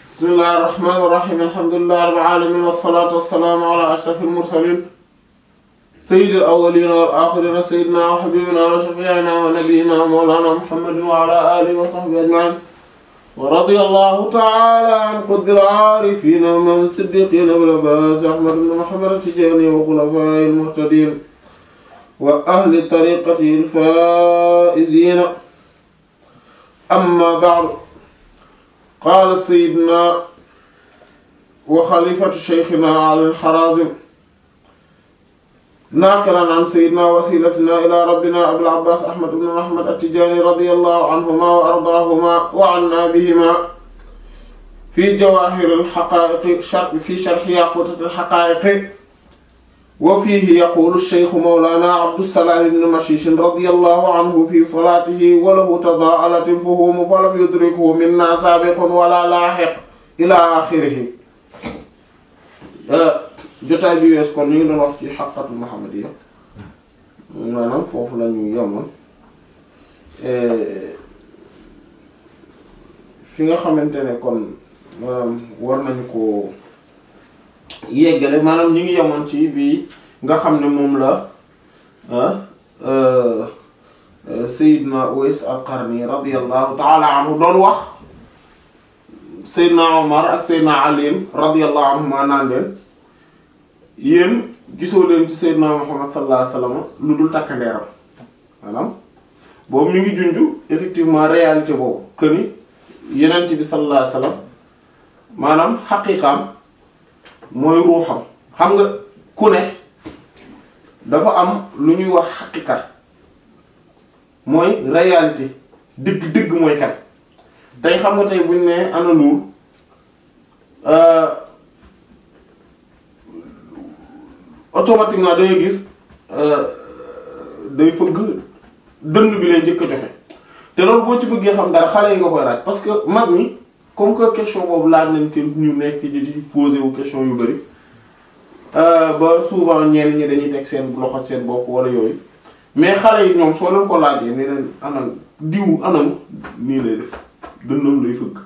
bismillahir rahmanir rahim alhamdulillahi rabbil alamin wassalatu wassalamu ala ashrafil mursalin sayyidil awwalin wal akhirin sayyidina wa habibina wa shafi'ina wa nabiyyina wa mawlana muhammadin wa ala alihi wa sahbihi ajma'in wa radiyallahu ta'ala an qutbil arifin wa man siddiqin bil abbas ahmad ibn muhammad at-tijani wa khulafa'il muhtadin wa ahli tariqatihi al-faa'izin amma ba'du qaala sayyidina wa xalifatu sheykhina Ali al-Harazim naaqilan an sayyidina wasilatina ila rabbina Abil Abbaas Ahmad ibn Muhammad at-Tijaani radiyallahu anhuma wa ardaahuma wa anna bihima fi jawaahir al-haqaa'iq fi sharhi yaquutat al-haqaa'iq wa fiihi yaquulu ash-shaykhu mawlaana Abdussalaam ibn Mashiish radiyallahu anhu fi salaatihi wa lahu tadaa'alat al-fuhuum fa lam yudrikhu minnaa saabiqun wala laahiq ilaa aaxirihi jotaay bi wees kon ñu ngi doon wax ci xaqatul muhammadiyya maanaam foofu la ñu yemoon fi nga xamante ne kon maanaam war nañu ko yeggale maanaam ñu ngi yemoon ci bii nga xam ne moom la Seydina Uwais al-Qarni radiyallahu ta'ala anhu doon wax Seydina Omar ak Seydina Ali radiyallahu anhuma naan leen yéen gisoo leen ci Seydina Muhammad sallallahu alayhi wasallam lu dul takkandeeram maanaam boobu mi ngi junju effectivement réalité boobu que ni yenent bi sallallahu alayhi wasallam maanaam xaqiiqaam mooy ruuxam xam nga ku ne dafa am lu ñuy wax xaqiqa mooy réalité dëgg dëgg mooy kan tey xam nga tey buñ ne ana nuur automatiquement dangay gis day fëgg dënn bi lay njëkk a joxe te loolu boo ci bëggee xam dara xale yi nga koy laaj parce que mag ñi comme que question boobu laaj nañ ko ñu nekk di di poser wu question yu bari ba souvent ñenn ñi dañuy teg seen loxo seen bopp wala yooyu mais xale yi ñoom soo leen ko laajee ni leen anam diw anam nii lay def dënnam lay fëgg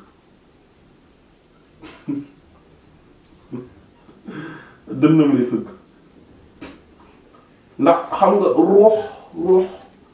dënnam lay fëgg ndax xam nga ruux ruux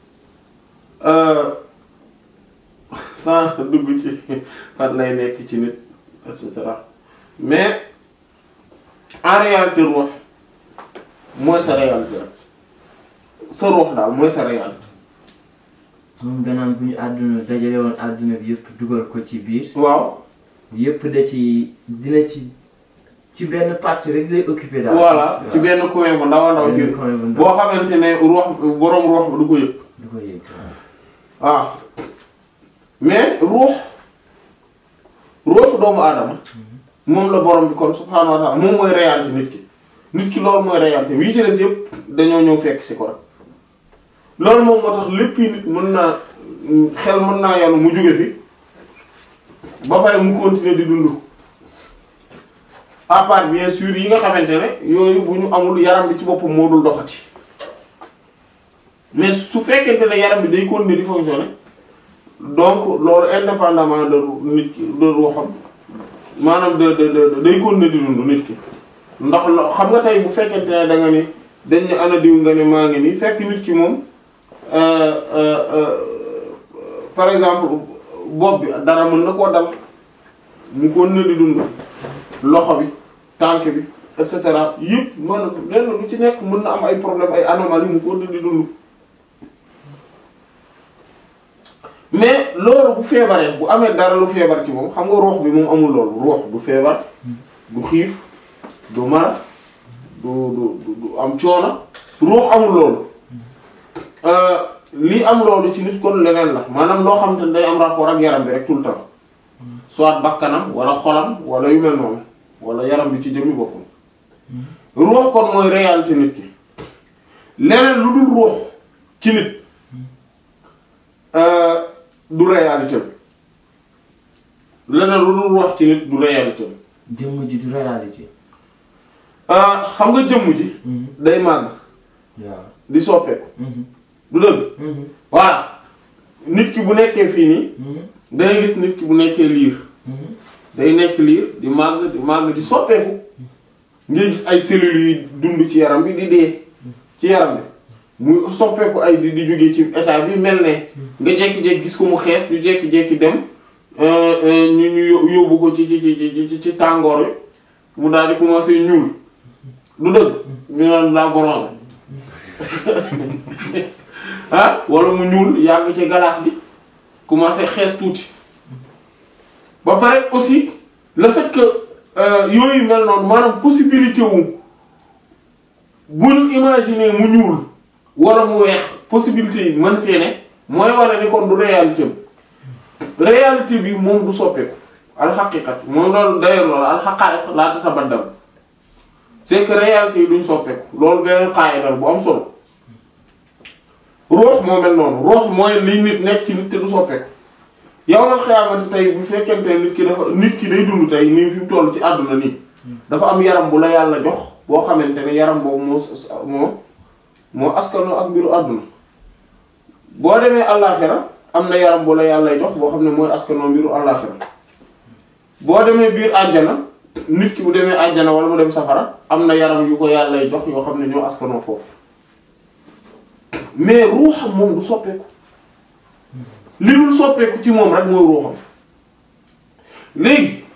sans dugg ci fan lay nekk ci nit et cetera mais en réalité ruux mooy sa réalité rek sa ruux daal mooy sa réalité. moom gannaaw bu ñu àdduna dajale woon àdduna bi yëpp dugal ko ci biir. waaw. yëpp da ci dina ci ci benn partie rek lay occupé daal. voilà ci benn coin bu ndaw a ndaw ci benn coin bu ndaw. boo xamante ne ruux boroom ruux du ko yëg. du ko yëg waaw mais ruux ruux doomu aadama moom la borom bi kon subhaanahu wa ta'ala moom mooy réalité nit ki nit ki loolu mooy réalité wi ci des yëpp dañoo ñëw fekk si ko rek loolu moom moo tax lépp nit mën naa xel mën naa yàlla mu jóge fi ba pare mu continuer di dund à part bien sûr yi nga xamante ne yooyu bu ñu amul yaram bi ci boppam moo dul doxati mais su fekkente ne yaram bi day continuer di fonctionner donc loolu indépendamment de nit ki de ruuxam maanaam de de de day continuer di dund nit ki ndax lo xam nga tey bu fekkente ne da nga ni dañ ne ana diw nga ne maa ngi nii fekk nit ki moom par exemple bopp bi dara mën na koo dal mu continuer di dund loxo bi tànk bi et cetera yëpp maanaam lenn lu ci nekk mën na am ay problème ay anomalie mu continuer di dund mais loolu bu feebaree bu amee dara lu feebar ci moom xam nga ruux bi moom amul loolu ruux du feebar du xiif du mar du du du am coono ruux amul loolu lii am loolu ci nit kon leneen la maanaam loo xam te ne day am rapport ak yaram bi rek tout le temps soit bakkanam wala xolam wala yu mel noonu wala yaram bi ci jëmmi boppam ruux kon mooy réalité nit ki leneen lu dul ruux ci nit du réalité leneen lu dul ruux ci nit du réalité jëmm ji du réalité. xam nga jëmm ji day màgg waaw. di soppeeku du dëgg voilà nit ki bu nekkee fii nii dangay gis nit ki bu nekkee liir day nekk liir di màgg di màgg di soppeeku ngay gis ay cellules yuy dund ci yaram bi di dee ci yaram bi muy soppeeku ay di di jóge ci état bi mel ne nga jékki-jékki gis ko mu xees ñu jékki-jékki dem ñu ñu yóbbu ko ci ci ci ci ci tàngoor wi mu daal di commencer ñuul du dëgg ñu naan daa bronzé ah wala mu ñuul yàgg ci glace bi commencer xees tuuti ba pare aussi le fait que yooyu mel noonu maanaam possibilité wu bu ñu imaginer mu ñuul wala mu weex possibilité yi mën fee ne mooy wane ni kon du réalité am réalité bi moom du soppeeku alxaqiqat moom loolu d'ailleurs loolu alxaqaa'iq laa tatabaddal c'est que réalité yi duñ soppeeku loolu benn qaa'ida bu am solo ruux moo mel noonu ruux mooy li nit nekk ci nit te du soppeeku yawmal xiyaamati tey bu fekkente ne nit ki dafa nit ki day dund tey nii fi mu toll ci àdduna nii dafa am yaram bu la yàlla jox boo xamante ne yaram boobu moo moo moo askano ak mbiru àdduna boo demee àllaaxira am na yaram bu la yàlla jox boo xam ne mooy askano mbiru àllaaxira boo demee biir àjjana nit ki bu demee àjjana wala mu dem safara am na yaram yu ko yàlla jox yoo xam ne ñoo askano foofu mais ruuxam moom du soppeeku li dul soppeeku ci moom rek mooy ruuxam léegi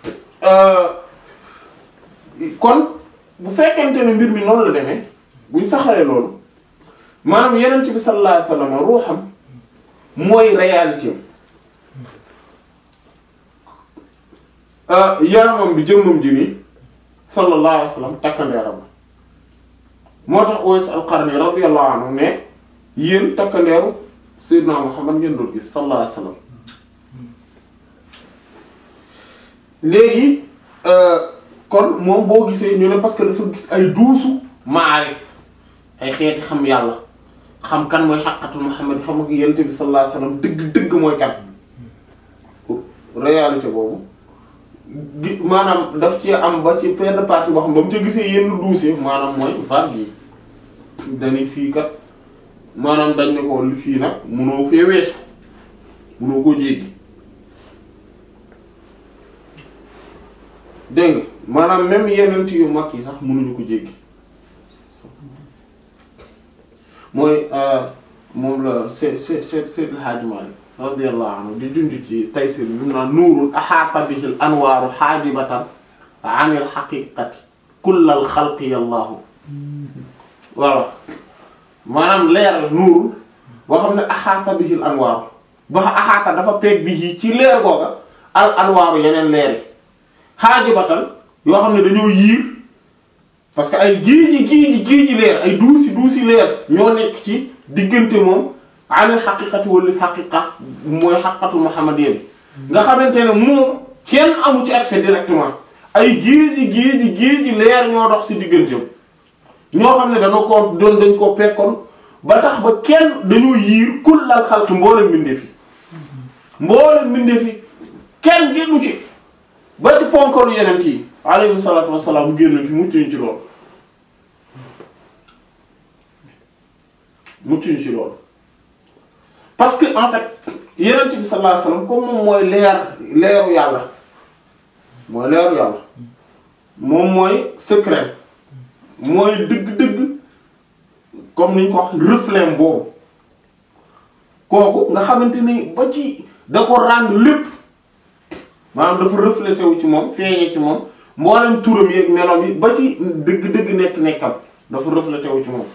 kon bu fekkente ne mbir mi noonu la demee buñ saxalee loolu maanaam yenent bi sallallahu alayhi wasallam ruuxam mooy réalité yaramam bi jëmmam ji nii sallallahu alayhi wasallam takkandeeram moo tax Uways al-Qarni radiyallahu anhu ne yéen takkandeeru Seydina Muhammad ngeen doon gis sallallahu alayhi wasallam léegi kon moom boo gisee ñu ne parce que dafa gis ay duusu maarif ay xeeti xam yàlla xam kan mooy xaqatu Muhammad xam nga yonent bi sallallahu alayhi wasallam dëgg dëgg mooy kan réalité boobu gi maanaam daf ci am ba ci benn partie boo xam ba mu ca gisee yenn duuse maanaam mooy vague yi dañuy fii kat maanaam dañ ne ko li fii nag munoo fee weesu munoo koo jéggi dégg nga maanaam même yeneen yu mag yi sax mënuñu ko jéggi mooy moom la se se se Seydil Hadji Malick radiyallahu anhu di dund ci Taysir bi mu naan nuurul ahaata bihil anwaaru haajibatan anil haqiqati kullal xalqi yallaahu voilà maanaam leer la nuurul boo xam ne ahaata bihil anwaaru ba ahaata dafa peeg bi ci leer googa al anwaaru yeneen leer yi haajibatan yoo xam ne dañoo yiir parce que ay géeji géeji géeji leer ay duusi duusi leer ñoo nekk ci diggante moom anil xaqiqati wala xaqiqa mooy xaqatu muhammadiyya bi nga xamante ne moom kenn amu ci accès directement ay géeji géeji géeji leer ñoo dox ci digganteem ñoo xam ne dañoo ko doon dañ koo pekkoon ba tax ba kenn dañoo yiir kullal xalqi mboolem mbindeef yi mboolem mbindeef yi kenn génnu ci ba ci ponkalu yenent yi alayhi salaatu wassalaam génn ci muccuñ ci loolu muccuñ ci loolu parce que en fait yenent bi sallallahu alayhi wasallam comme moom mooy leer leeru yàlla mooy leeru yàlla moom mooy secret mooy dëgg-dëgg comme ni ñu ko wax reflet boobu kooku nga xamante ni ba ci da ko ràng lépp maanaam dafa reflété wu ci moom feeñe ci moom mboolem turam yeeg meloom yi ba ci dëgg-dëgg nekk-nekkam dafa reflété wu ci moom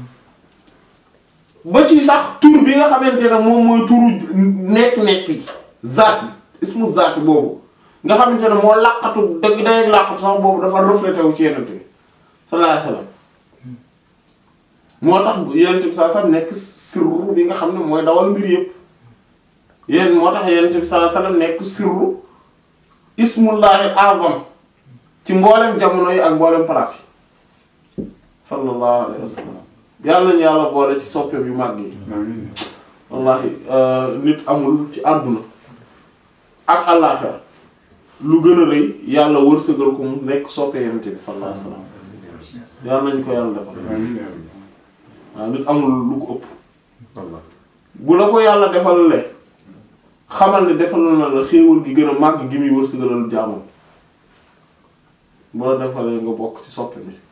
ba ci sax tur bi nga xamante ne moom mooy turu nekk-nekk gi zaat bi ismu zaat boobu nga xamante ne moo làqatu dëgg day làqatu sax boobu dafa reflété wu ci yenent bi sallallahu alayhi wasallam moo tax yenent bi sallallahu alayhi wasallam nekk sirru bi nga xam ne mooy dawal mbir yépp yéen moo tax yenent bi sallallahu alayhi wasallam nekk sirru ismullahi azam ci mboolem jamono yi ak mboolem place yi sallallahu alayhi wasallam yàlla nañu yàlla boole ci soppeem yu mag yi wallahi nit amul ci àdduna ak àllaaxira lu gën a rëy yàlla wërsëgal ko mu nekk soppe yonent bi sallallahu alayhi wasallam yàlla nañu ko yàlla defal waaw nit amul lu ko ëpp bu la ko yàlla defal le xamal ne defal na la xéewal gi gën a màgg gi muy wërsëgalal jaamam bu la defalee nga bokk ci soppe mi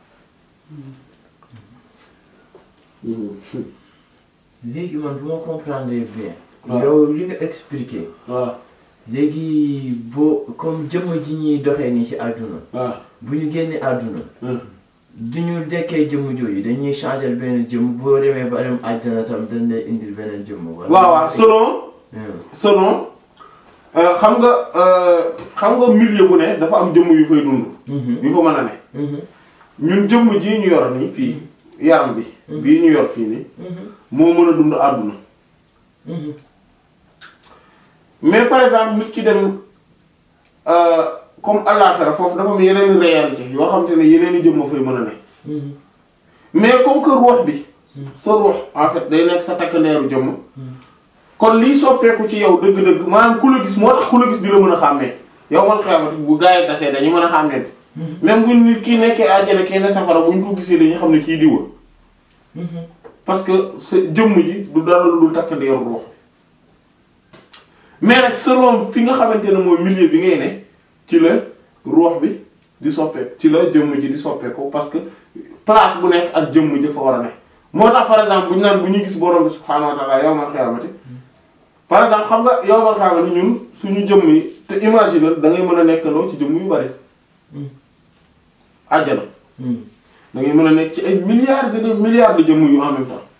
léegi man bu ma comprendre bien. waaw. yow li nga expliqué. waaw léegi boo comme jëmm ji ñuy doxee nii ci àdduna. waaw bu ñu génnee àdduna. Hmm. du ñu dekkee jëmm jooju dañuy changer benn jëmm boo demee ba dem àjjana tam dañ lay indil beneen jëmm. wala waaw waaw selon Hmm. selon euh, xam nga euh, xam nga milieu bu ne dafa am jëmm yu fay dund Mhm. yu fa mën a ne Mhm. ñun jëmm ji ñu yor nii fii yaram bi bii ñu yor fii nii Mhm. moo mën a dund àdduna Mhm. mais par exemple nit ki dem euh, comme àllaaxira foofu dafa am yeneen réalité yoo xam te ne yeneen i jëmm fay mën a ne Mhm. mais comme que ruux bi sa ruux en fait day nekk sa takkandeeru jëmm kon liy soppeeku ci yow dëgg-dëgg maanaam ku la gis moo tax ku la gis di la mën a xàmmee yow man xamati bu gaa yi tasee dañu mën a xàmmee même bu nit kii nekkee àjjana kii ne safara bu ñu ko gisee dañu xam ne kii diwa Mhm. parce que sa jëmm ji du dara lu dul takkandeeru ruux mais nag selon fi nga xamante ne mooy milieu bi ngay ne ci la ruux bi di soppeeku ci la jëmm ji di soppeeku parce que place bu nekk ak jëmm ji fa war a ne moo tax par exemple bu ñu naan bu ñuy gis borom bi subhaanahu wa ta'ala yawmal qiyaamati par exemple xam nga yawmal qiyaamati ñun suñu jëmm yi te imaginer da ngay mën a nekkandoo ci jëmm yu bari Mhm. àjjana Mhm. da ngay mën a nekk ci ay milliards et des milliards de jëmm yu en même temps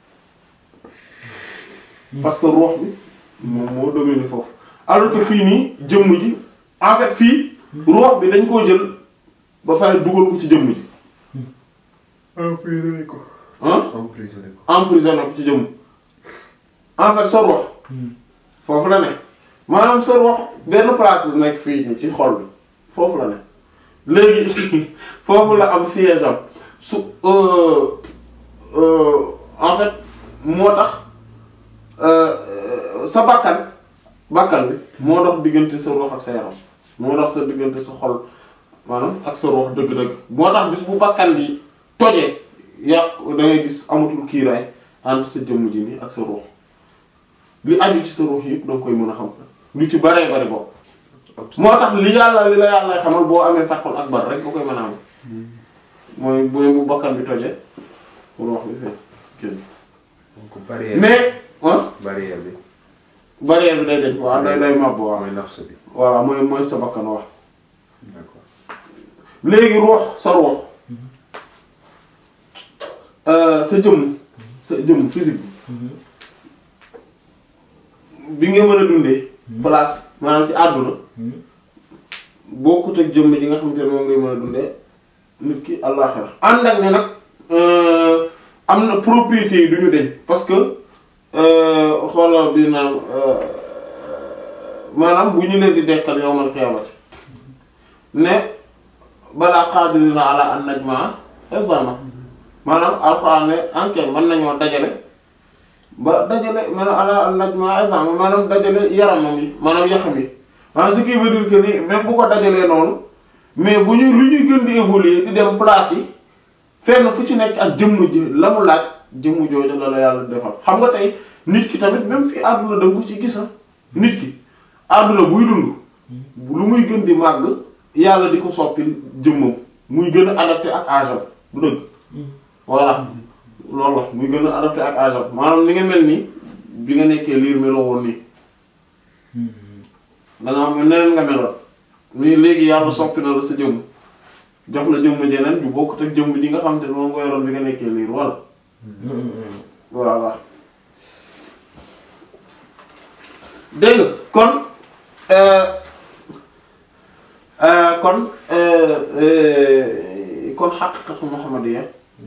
parce que ruux bi moom moo domine foofu alors que fii nii jëmm ji en fait fii ruux bi dañ koo jël ba pare dugal ko ci jëmm ji emprisonné ko. ah emprisonné ko. emprisonné ko ci jëmm en fait sa ruux Mhm. foofu la ne maanaam sa ruux benn place la nekk fii nii ci xol bi foofu la ne léegi foofu la am siège am su euh, euh, en fait moo tax euh, euh, sa bakkan bakkan bi moo dox diggante sa ruux ak sa yaram moo dox sa diggante sa xol maanaam ak sa ruux dëgg-dëgg moo tax bis bu bakkan bi tojee yàq da ngay gis amatul kiiraay entre sa jëmm ji nii ak sa ruux li aju ci sa ruux yëpp da nga koy mën a xam lu ci baree bari bopp moo tax li yàlla li la yàlla xamal boo amee fatxul akbar rek nga koy mën a am mooy mooy bu bakkan bi tojee ruux bi fee génn donc barrière. mais ah barrière bi. barrière bi day deñ waaw day day màbb waaw mooy nafs bi. voilà mooy mooy sa bakkan wax d'accord. léegi ruux sa ruux euh, sa jëmm sa jëmm physique Mhm. bi bi nga mën a dundee place maanaam ci àdduna Mhm. bokkut ak jëmm ji nga xamante ne moom ngay mën a dundee nit ki àllaaxira ànd ak ne nag euh, am na propriété yi du ñu deñ parce que euh, xoolal bi naan euh, maanaam bu ñu leen di dekkal yawmal qiyaamati ne balaa qaadirina ala an najmaa izama maanaam alxuraan ne anke mën nañoo dajale ba dajale maanaam ala an najmaa izama maanaam dajale yaramam yi maanaam yaxam yi maanaam ce qui veut dire que ni même bu ko dajalee noonu mais bu ñu lu ñuy gën di évoluer di dem place yi fenn fu ci nekk ak jëmm ji la mu laaj jëmm jooju la la yàlla defal xam nga tey nit ki tamit même fii àdduna da nga ko ci gisa nit ki àdduna buy dund lu muy gën di màgg yàlla di ko soppi jëmmam muy gën a adapté ak âge am du dëgg voilà loolu la muy gën a adapté ak âge am maanaam ni nga mel nii bi nga nekkee liir meloo woon nii Mhm. da nga xam ne neneen nga meloon mais léegi yàlla soppi na la sa jëmm jox la jëmm jeneen ju bokkut ak jëmm ji nga xam te ne moom nga yoroon bi nga nekkee liir wala Mhm. voilà dégg nga kon euh, euh, kon euh, euh, kon xaqiqatu muhammadiyya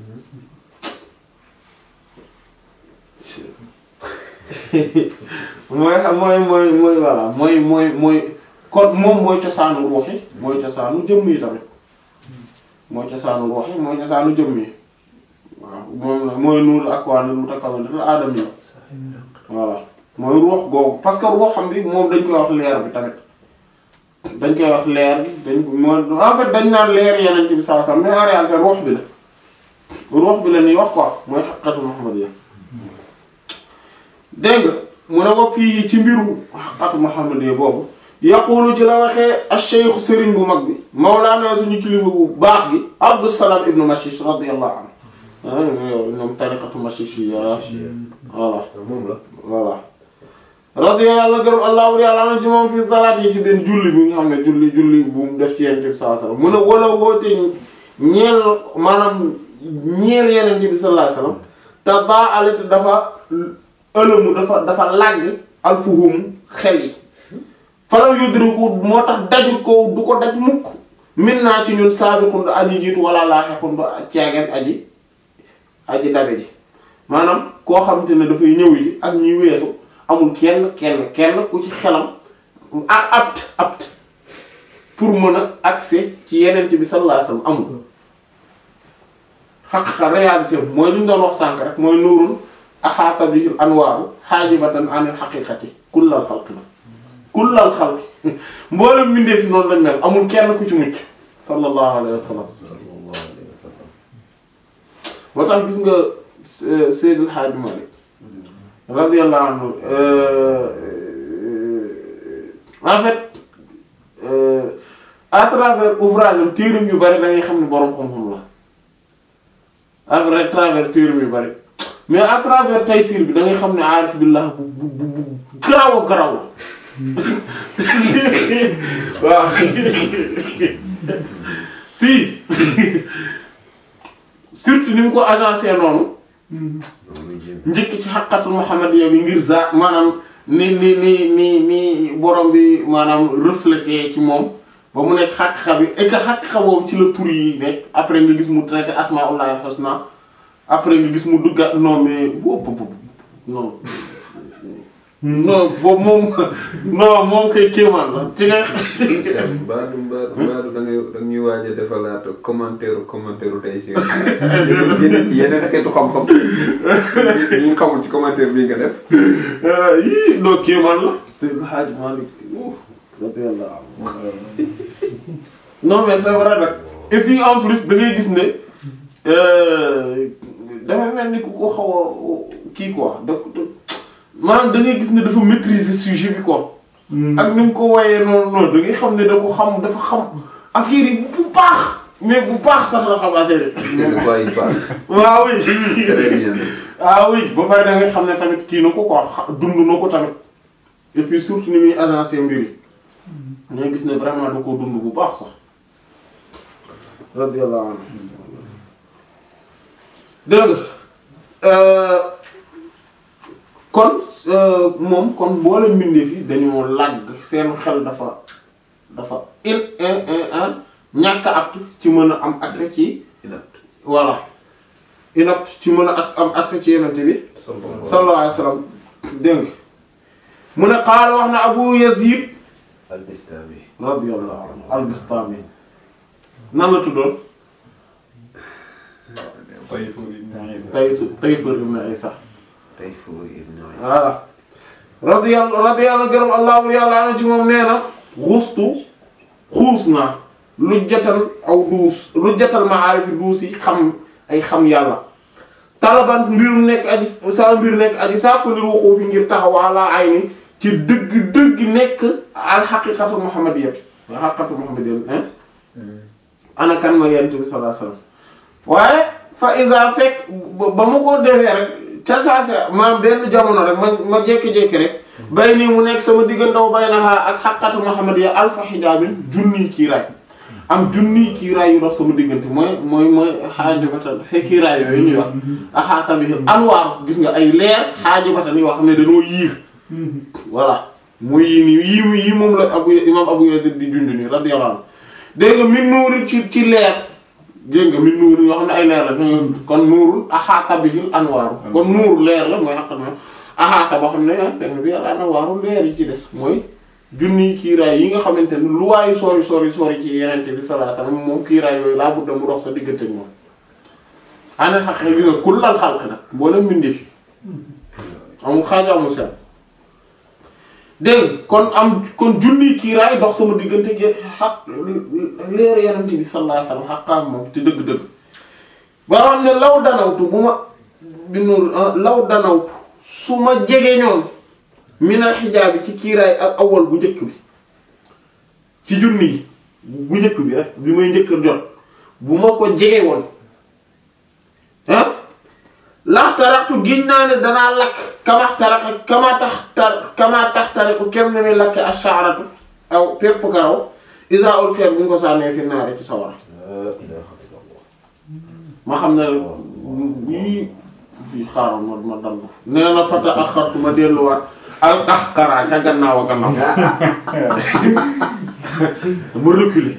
mooy mooy mooy mooy voilà mooy mooy mooy kon moom mooy cosaanu ruux yi mooy cosaanu jëmm yi tamit mooy cosaanu ruux yi mooy cosaanu jëmm yi waaw moom la mooy nuur akwaanil mutakawwinatil aadami voilà mooy ruux googu parce que ruux xam bi moom dañ koy wax leer bi tamit dañ koy wax leer bi dañ ko mooy en fait dañ naan leer yeneen bi saa saa mais en réalité ruux bi la ruux bi la ñuy wax quoi mooy xaqiqatu muhammadiyya dégg nga mu ne ko fii ci mbiru xaqiqatu muhammadiyya boobu yaqulu ci la waxee ash-shaykh sëriñ bu mag bi mawlaana suñu kilifa bu baax gi Abdussalam ibnu Mashish radiyallahu anhu ah ñoom tariqatu Mashishiyya voilà moom la. voilà radiyallahu gërëm allahu yàlla na ci moom fii salaat yi ci benn julli bi nga xam ne julli julli bu mu def ci yenente bi sallallahu alayhi wasallam mu ne wala woote ñeel maanaam ñeel yenente bi sallallahu alayhi wasallam te daa alit dafa ëlëmu dafa dafa làgg alfuhum xel yi falaw yudriku moo tax dajul ko du ko daj mukk min naa ci ñun saabiqun du aji jiitu wala laaxiqun du caageen aji aji dabe ji maanaam koo xamante ne dafay ñëw yi ak ñuy weesu amul kenn kenn kenn ku ci xelam a apte apte pour mën a accès ci yenente bi sallallahu alayhi wasallam amul xaqiqa réalité mooy li ñu doon wax sànk rek mooy nuurun axaata bihil anwaaru xaajibatan anil xaqiqati kullal xalqi na kullal xalqi mboolem mbindeef noonu lañ mel amul kenn ku ci mucc sallallahu alayhi wa sallam sallallahu alayhi wa sallam. moo tax gis nga Se- Seydil Hadji Malick radiyallahu anhu euh, euh, en fait euh, à travers ouvrage am téeram yu bari da ngay xam ne boroom xam-xam la à vrai- travers téeram yu bari mais à travers Tayssîr bi da ngay xam ne aarif billah bu bu bu bu garaaw a garaaw la waaw si surtout ni mu ko agencé noonu njëkk ci xaqatul muhammadiyya bi ngir za maanaam ni ni ni ni ni borom bi maanaam reflété ci moom ba mu nekk xaqiqa bi et que xaqiqa boobu ci la tur yi nekk après nga gis mu traité asmaullahi al-husna après nga gis mu dugga non mais boobu boobu non non boobu moom non moom kay kéemaan la ci nga Mbaadu mbaadu mbaadu da ngay da ñuy waaj a defalaat commentaire commentaire tey si. yeneen yeneen xeetu xam-xam. ñu ngi xamul ci commentaire bii nga def. yii non kéemaan la Seydou Hadj Malick radiyallahu anhu non mais c'est vrai nag et puis en plus da ngay gis ne dafa mel ni ku ko xaw a kii quoi da maanaam da ngay gis ne dafa maîtriser sujet bi quoi. ak ni mu ko wayee noonu noonu da ngay xam ne da ko xam dafa xam affaire yi bu baax mais bu baax sax la xam affaire yi. c'est le quoi il parle. waaw oui. très bien. ah oui ba pare da ngay xam ne tamit kii na ko quoi xa- dund na ko tamit et puis surtout ni muy agencé mbir yi ngay gis ne vraiment da koo dund bu baax sax radiyallahu anhu dégg nga kon euh, moom kon boole mbindeef yi dañoo làgg seen xel dafa dafa in in in in ñàkk a apte ci mën a am accès ci inapte. voilà inapte ci mën a ac- am accès ci yenente bi sallallahu alayhi wa sallam dégg nga mu ne qaala wax na Abu Yazid al-Bistami. radiyallahu anhu al-Bistami nan la tuddoon Tays Tayfur ibn Isa Tayfur ibn Isa. voilà radiyallahu radiyallahu gërëm allahu yàlla ana ci moom nee na xustu xuus naa lu jatal aw duus lu jatal maarifi duus yi xam ay xam yàlla talaban mbir mu nekk aji sa mbir nekk aji sàkku ndir waxoo fi ngir taxaw ala ay ni ci dëgg dëgg nekk al xaqiqatu muhammadiyya al xaqiqatu muhammadiyya hein ana kan ma yent bi sallallahu alayhi wasallam waaye fa isa fekk ba ba ma ko defee rek ca saase ma benn jamono rek ma ma jékki-jékki rek bay nii mu nekk sama diggantaw bay na ak xaqatu muhammadiyya alfa xijaabin junniy kiiraay am junniy kiiraay yu dox sama diggante mooy mooy mooy xaajibatan xe kiiraay yooyu ñuy wax axaata bi anwaar gis nga ay leer xaajibatan yoo xam ne dañoo yiir voilà muy yii nii yii yii moom la abu imam abu yazid di junj nii radiyallahu anhu dégg nga min nuuri ci ci leer dégg nga min nuuri yoo xam ne ay leer la kon nuurul axaata bihil anwaaru kon nuuru leer la mooy xaqat ma axaata boo xam ne ah dégg nga bi al anwaaru leer yi ci des mooy junniy kiiraay yi nga xamante ne lu waayu sori sori sori ci yenente bi sallallahu alayhi wasallam moom kiiraay yooyu laa budda mu dox sa diggante ak moom aneen xaq gi nga kullal xalq nag mboolem mbindee fi amul xaaju amul seen dégg kon am kon junniy kiiraay dox sama diggante gi xaq leer yenente bi sallallahu alayhi wasallam xaqaam moom te dëgg-dëgg ba xam ne law danawtu bu ma bi nuur law danawtu su ma jege ñoon minal xijaab bi ci kiiraay ak awal bu njëkk bi ci junni yi bu njëkk bi rek bi may njëkk a jot bu ma ko jege woon ah laa taraktu giñ naa ne danaa lakk kama taraka kama tax tar kama tax tariku kem ne mi lakke asharatu aw pépp karaw isa ul feet bu ñu ko sànnee fi naare ci sawara ma xam ne bii bii xaaral ma ma dal nee na fata ak xartu ma delluwaat al qaxqara ca gannaaw a gannaaw ma reculer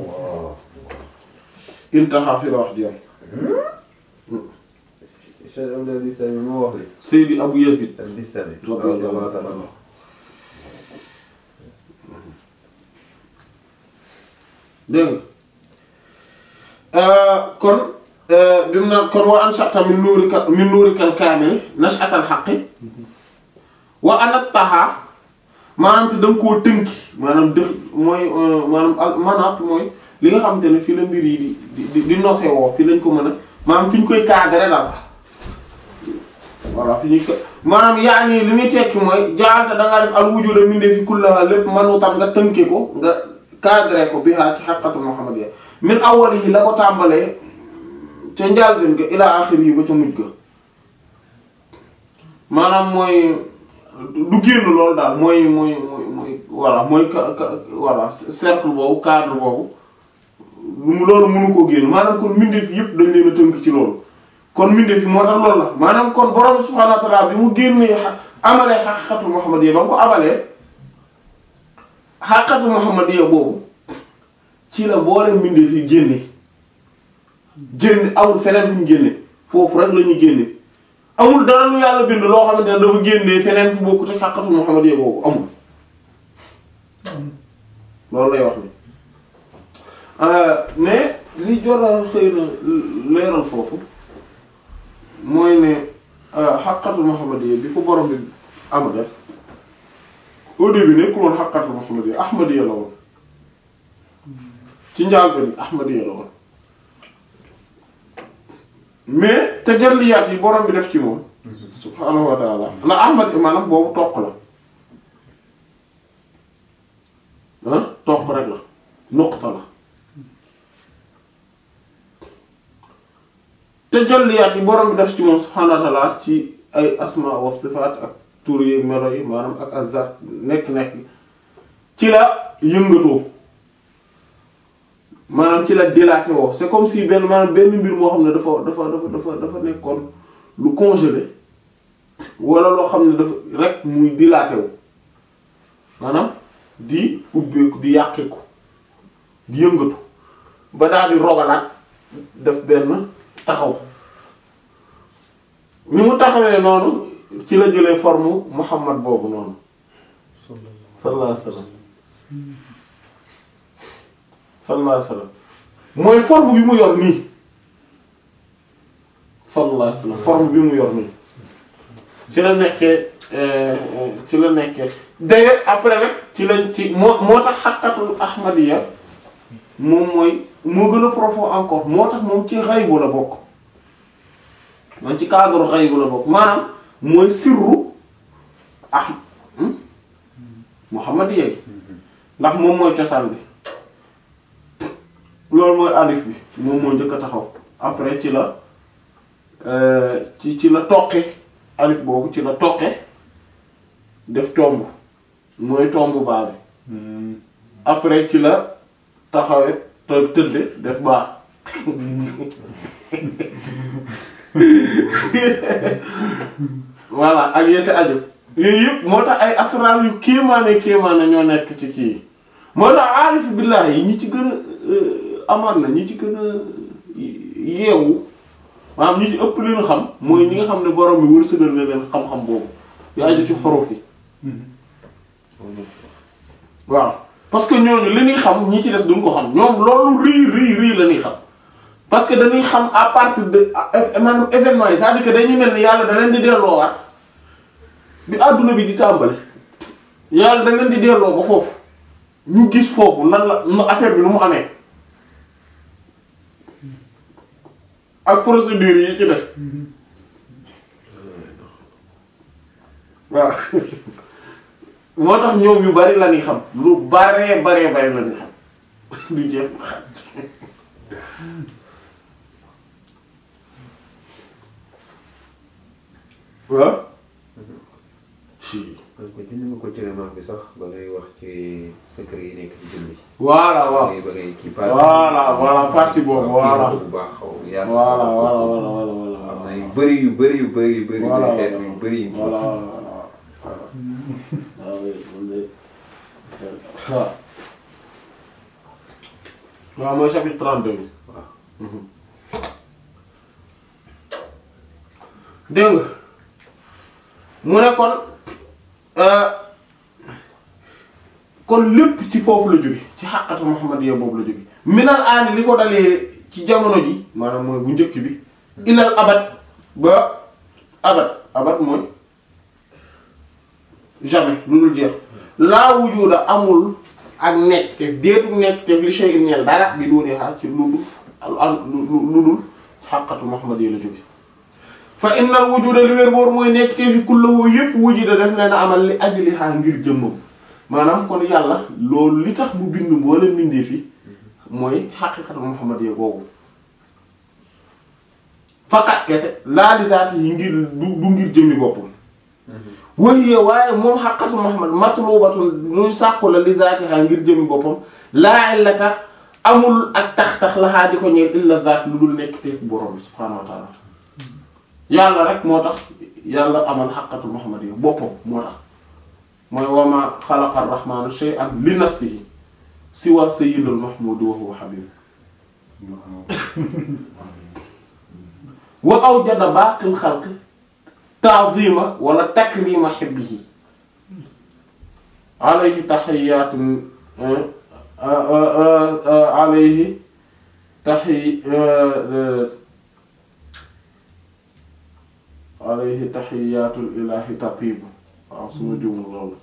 intaha fi la wax jëm Cheikh Abdel Bistami moo wax li Seydi Abu Yazid al Bistami radiyallahu ta'ala anhu dégg nga kon bi mu naan kon wa ansha'ta min nuurika min nuurikal kaamil nash'atal haqqi wa anattaha maanaam te da nga koo tënki maanaam dëx mooy maanaam al manaat mooy li nga xamante ne fii la mbir yi di di di nose woo fii lañ ko mën a maanaam fi ñu koy cadrer daal voilà fi ñuy ko maanaam yaa nii li muy tekki mooy jaalta da ngaa def al wujuda mindee fi kullaha lépp manutan nga tënke ko nga cadré ko bi haa ci xaqatu muhammadiyya min awwalihi la ko tàmbalee ca njàlbéen ga ila axir yi ba ca mujj ga maanaam mooy du génn loolu daal mooy mooy mooy mooy voilà mooy ka ka voilà cercle boobu cadre boobu lu loolu mënu koo génn maanaam kon mbindeef yëpp dañ leen a tënk ci loolu kon mbindeef yi moo tax loolu la maanaam kon borom subhaanahu wa ta'aala bi mu génnee amalee xaqiqatu muhammadiyya ba mu ko amalee xaqiqatu muhammadiyya boobu ci la boole mbindeef yi génne génne amul feneen fu ñu génne foofu rek la ñu génne amul dara lu yàlla bind loo xamante ne dafa génnee feneen fu bokkut ak xaqiqatu muhammadiyya boobu amul loolu lay wax ni mais li jot a xëy na leeral foofu mooy ne xaqatul muhammadiyya bi ko borom bi amale au début nekkul woon xaqatul muhammadiyya ahmadiyya la woon ci njaal bi ahmadiyya la woon mais tajalliyaat yi borom bi def ci moom subhaanahu wa ta'ala ndax ahmad maanaam boobu toq la ah toq rek la nuqta la tajalliyaat yi borom bi def ci moom subhaanahu wa ta'ala ci ay asma wa sifaat ak tur yi melo yi maanaam ak azat nekk-nekk ci la yëngatoo maanaam ci la dilaté woo c'est comme si benn maanaam benn mbir moo xam ne dafa dafa dafa dafa dafa nekkoon lu congelé wala loo xam ne dafa rek muy dilaté wu maanaam di ubbeeku di yàqiku di yëngatu ba daal di rogalaat def benn taxaw ni mu taxawee noonu ci la jëlee forme Muhammad boobu noonu sallallahu alayhi wasallam sallallahu alayhi wasallam mooy forme bi mu yor nii sallallahu alayhi wasallam forme bi mu yor nii ci la nekkee ci la nekkee d'ailleurs après nag ci lañ ci moo moo tax xaqatul ahmadiyya moom mooy moo gën a profond encore moo tax moom ci xaybu la bokk man ci cadre xaybu la bokk maanaam mooy sirru ah muhammadiyya gi ndax moom mooy cosaan bi loolu mooy alif bi moom moo njëkk a taxaw après ci la ci ci la toqe alif boobu ci la toqe def tomb mooy tomb baa bi après ci la taxawe te tëdde def baax voilà ak yete aju yooyu yëpp moo tax ay asrar yu kéemaane kéemaane ñoo nekk ci kii moo tax aarif billahi yi ñi ci gën a amaan na ñi ci gën a yeewu maanaam ñi ci ëpp leen xam mooy ñi nga xam ne borom bi wërsëgal na leen xam-xam boobu yu aju ci xorof yi waaw parce que ñooñu li ñuy xam ñi ci des duñ ko xam ñoom loolu rii rii rii la ñuy xam parce que dañuy xam à partir de maanaam événement yi c'est-à-dire que dañuy mel ni yàlla da leen di delloowaat bi àdduna bi di tàmbali yàlla da leen di delloo ba foofu ñu gis foofu nan la nu affaire bi nu mu amee ak procédure yi ci des waaw moo tax ñoom yu bari la ñuy xam lu baree baree bari la ñuy xam du jeex waaw si man ko junj nga ko ci remarque bi sax ba ngay wax ci secret yi nekk ci julli. voilà waaw ba ngay ba ngay kii Voilà, voilà, partie boobu, voilà. bu baax xaw ma yaatu. voilà voilà voilà voilà voilà am na yu bëri yu bëri yu bëri yu bëri. Voilà, yu xeet voilà. yu bëri yu. voilà voilà voilà waaw oui moom de waaw waaw mooy chapitre 32 bi waaw. dégg nga mu ne kon euh, kon lépp ci foofu la jóge ci xàqatu muhammadiyya boobu la jóge minal aani li ko dalee ci jamono ji maanaam mooy bu njëkk bi ilal abad ba abad abad mooy jamais lu dul jeex laa wujuda amul ak nekk te déetu nekk te li shay'in ñeel dara bi doone xaar ci lu dul lu lu dul xàqatu muhammadiyya la jóge fa innal wujuda li wér boor mooy nekk te fi kullahu yépp wujuda def leen a amal li ajliha ngir jëmmam maanaam kon yàlla loolu li tax mu bind mboolem mbindee fi mooy xaqiqatu muhammadiyya googu fakat kese laa li zaati yi ngir du du ngir jëmmi boppam wahiya waaye moom xaqatu muhammad matlubatun luy sàkku la li zaatiha ngir jëmmi boppam laa illata amul ak tax-tax laxaa di ko ñeel illa zaat lu dul nekk te fi borom bi subhaanahu wa ta'ala yàlla rek moo tax yàlla amal xaqatu muhammadiyya boppam moo tax mooy wama xalaqa arrahmanu shay'an li nafsihi siwa sayyidul mahmudi wa huwa habib wa awjada baaqil xalqi ta'zima wala takrima hibbihi alayhi tahiyyatun alayhi tahi alayhi tahiyatul ilahi tatibu waaw su ma juumul loolu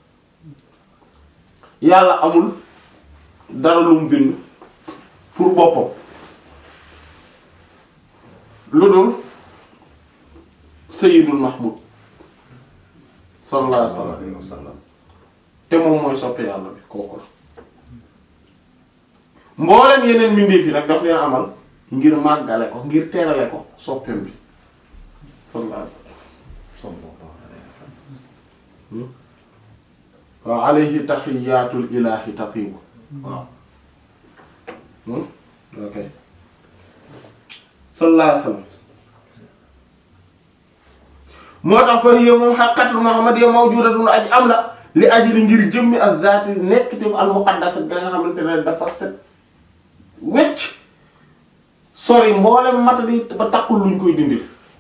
yàlla amul dara lu mu bind pour boppam lu dul sayyidul mahmud sallallahu alayhi wa sallam te moom mooy soppe yàlla bi kooku la mboolem yeneen mbindeef yi nag daf leen amal ngir màggale ko ngir terale ko soppeem bi sallallahu alayhi wa sallam waaw alayhi tahiyatul ilahi tatibu waaw ok sallallahu alayhi wa sallam moo tax fa hiya moom xaqiqatul muhammadiyya mawjudatun aji am la li ajli ngir jëmmi ak zaati nekk te al muqaddas ga nga xamante ne dafa set wecc sori mboolem matali ba takkul luñ koy dindil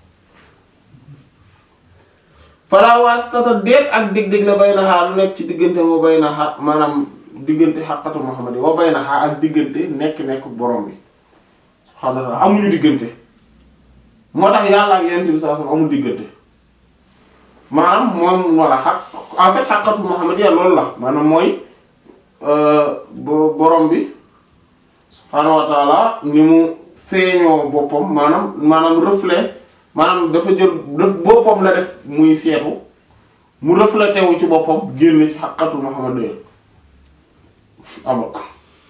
fala wasitata déet ak dig-dig la bay na xaa lu nekk ci diggante moo bay na xaa maanaam diggante xaqatu muhammad yi wa bay na xaa ak diggante nekk-nekk borom bi subhaanahu wa ta'ala amuñu diggante moo tax yàlla ak yonent bi sallallahu alayhi wasallam amul diggante maanaam moom walla xaq en fait xaqatu muhammad ya loolu la maanaam mooy borom bi subhaanahu wa ta'ala ni mu feeñoo boppam maanaam maanaam reflet maanaam dafa jël def boppam la def muy seetu mu reflété wu ci boppam génn ci xaqatu Muhammad doyal amal ko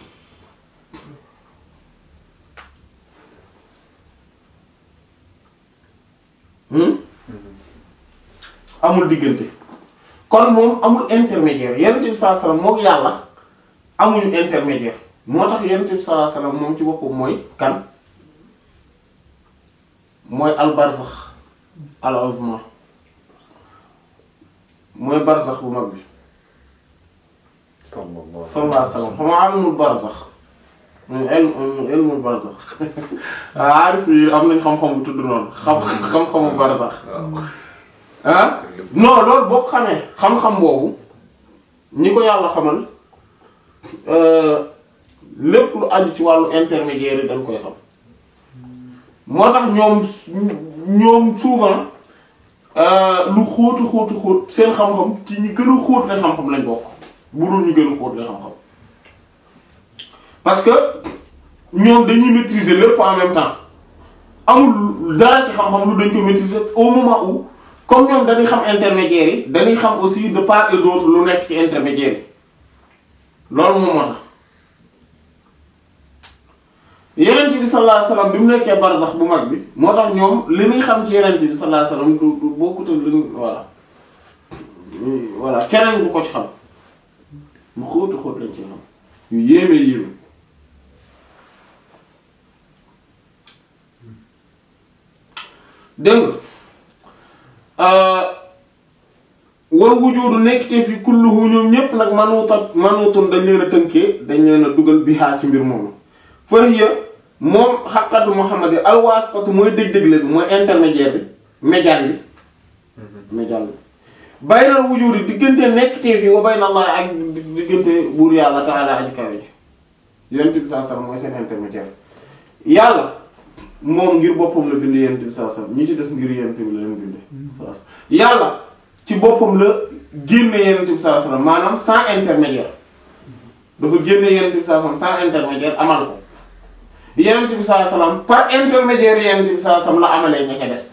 amul diggante kon moom amul intermédiaire yonent bi sallallahu alayhi wasallam mook yàlla amuñu intermédiaire moo tax yonent bi sallallahu alayhi wasallam moom ci boppam mooy kan mooy al barzax al azma mooy barzax bu mag bi sallallahu sallallahu alayhi wasallam xam nga alimul barzax mooy ilm ilmul barzax aarif yi am nañ xam-xam bu tudd noonu xam xam-xamu barzax ah non loolu boo ko xamee xam-xam boobu ñi ko yàlla xamal lépp lu aju ci wàllu intermédiaire yi dañ koy xam moo tax ñoom ñoom souvent lu xóotu xóotu xóot seen xam-xam ci ñi gën a xóot la xam-xam lañ bokk bu dul ñu gën a xóot la xam-xam parce que ñoom dañuy maîtriser lépp en même temps amul dara ci xam-xam lu dañ ko maîtriser au moment où comme ñoom dañuy xam intermédiaire yi dañuy xam aussi de part et d'autre lu nekk ci intermédiaire yi loolu moom moo tax yenent bi sallallahu alayhi wasallam bi mu nekkee barzax bu mag bi moo tax ñoom li ñuy xam ci yenent bi sallallahu alayhi wasallam du du bokkut ak li ñu voilà voilà keneen du ko ci xam lu xóotu xóot lañ ci xam yu yéeme yéeme dégg nga wal wujudu nekk te fi kulluhu ñoom ñépp nag manuuta manuutun dañ leen a tënkee dañ leen a dugal bihaa ci mbir moomu fa hiya moom xaqatu Muhammad yi alwaasitatu mooy dëgg-dëgg bi mooy intermédiaire bi médiane bi médiane bi baynal wujudi diggante nekk te fi wa bayna Allah ak diggante buur yàlla ta'ala aji kawe ji yonent bi sallallahu alayhi wasallam mooy seen intermédiaire yàlla moom ngir boppam la bind yonent bi sallallahu alayhi wasallam ñi ci des ngir yonent bi la leen binde yàlla ci boppam la génne yonent bi sallallahu alayhi wasallam maanaam sans intermédiaire dafa génne yonent bi sallallahu alayhi wasallam sans intermédiaire amal ko yonent bi sallallahu alayhi wasallam par intermédiaire yonent bi sallallahu alayhi wasallam la amalee ña ca des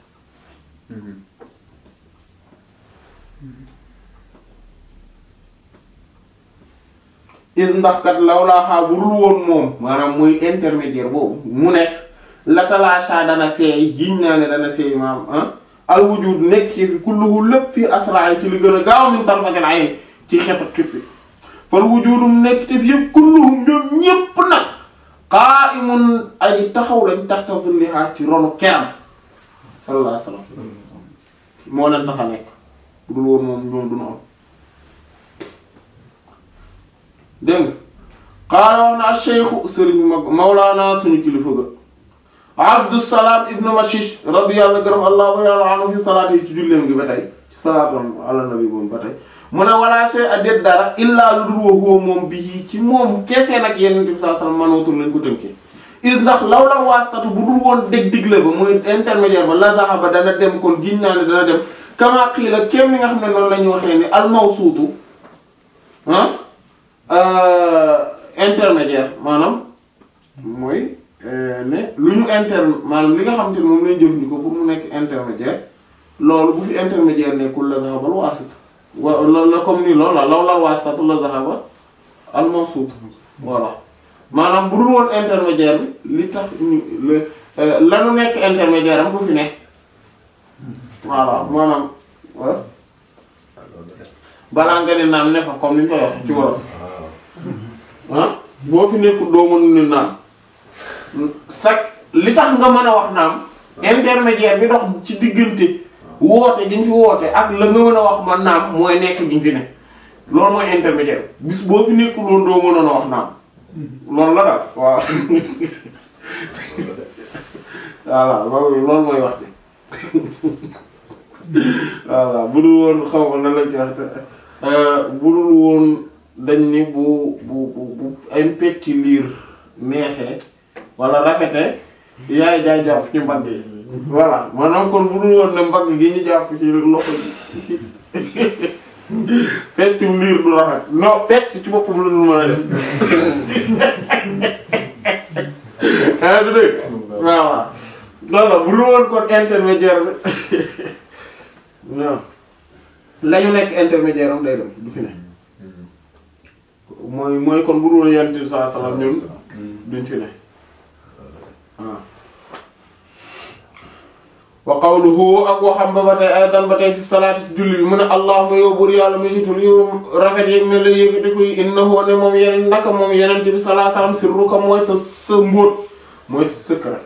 is ndax kat lawlaa xaa bu dul woon moom maanaam muy intermédiaire boobu mu nekk la talaasha dana seey giñ naa ne dana seey maam ah al wujud nekk ci fi kulluhu lépp fii asraa ci li gën a gaaw min tarfatil ayn ci xef ak xippi fal wujudum nekk ci fi yëpp kulluhum ñoom ñépp nag qa'imun ay taxaw lañ taxta zilliha ci ronu keram sallallahu alayhi wasallam moo leen tax a nekk bu dul woon moom ñoom duñu am dégg nga qaala wax na ash-shaykhu sëriñ mag mawlaana suñu kilifa ga Abdusalaam ibnu Mashish radiyallahu gërëm allahu yàlla anhu fi salaati yi ci julleem gi ba tey ci salaatam ala nabi moom ba tey mu ne wala shay a déet dara illaa lu dul wa huwa moom bii ci moom kese nag yeneen bi sallallahu alayhi wasallam manootul lañ ko tënkee is ndax law la waastatu bu dul woon dég digle ba muy intermédiaire ba la zahaba dana dem kon giñ naa ne dana dem kama qiila kéem ni nga xam ne noonu la ñu waxee ni al mawsuutu ah intermédiaire maanaam mooy ne lu ñu inter maanaam li nga xam te ne moom lañ jëfandikoo pour mu nekk intermédiaire loolu bu fi intermédiaire nekkul la zahaba al waasit wa la la comme ni loolu la law la waasitatu la zahaba al mawsuut voilà maanaam bu dul woon intermédiaire bi li tax ñu lanu nekk intermédiaire am du fi nekk voilà maanaam balaa nga ne naam ne fa comme ni ñu koy wax ci wolof ah boo fi nekkul doo mën ni naam sax li tax nga mën a wax naam intermédiaire bi dox ci diggante woote gi ñu fi woote ak la nga mën a wax man naam mooy nekk gi ñu fi ne loolu mooy intermédiaire bis boo fi nekkul woon doo mënoon a wax naam loolu la daal waaw voilà loolu loolu mooy wax bi voilà bu dul woon xaw ma nan lañ ci wax bu dul woon dañ ni bu bu bu bu ay pecc liir neexee wala rafetee yaay jaay jàpp ci mbagg yi voilà maanaam kon bu dul woon ne mbagg gi ñu jàpp ci loxo yi peccum liir du rafet non pecc ci boppam la dul mën a def ah du dégg waaw loolu bu dul woon kon intermédiaire bi non la ñu nekk intermédiaire am day dem du fi ne mooy mooy kon bu dul woon yonent bi sallallahu alayhi wasallam ñun duñ fi ne waaw wa qawluhu ak waxam ba ba tey aydan ba tey fi salaati ci julli bi mu ne allahumma yow buur yàlla mu jiitul yow rafet yeeg mel la yëkkati koy innahu ne moom yeneen naka moom yeneen bi sallallahu alayhi wasallam sirruka mooy sa sa mbóot mooy sa secret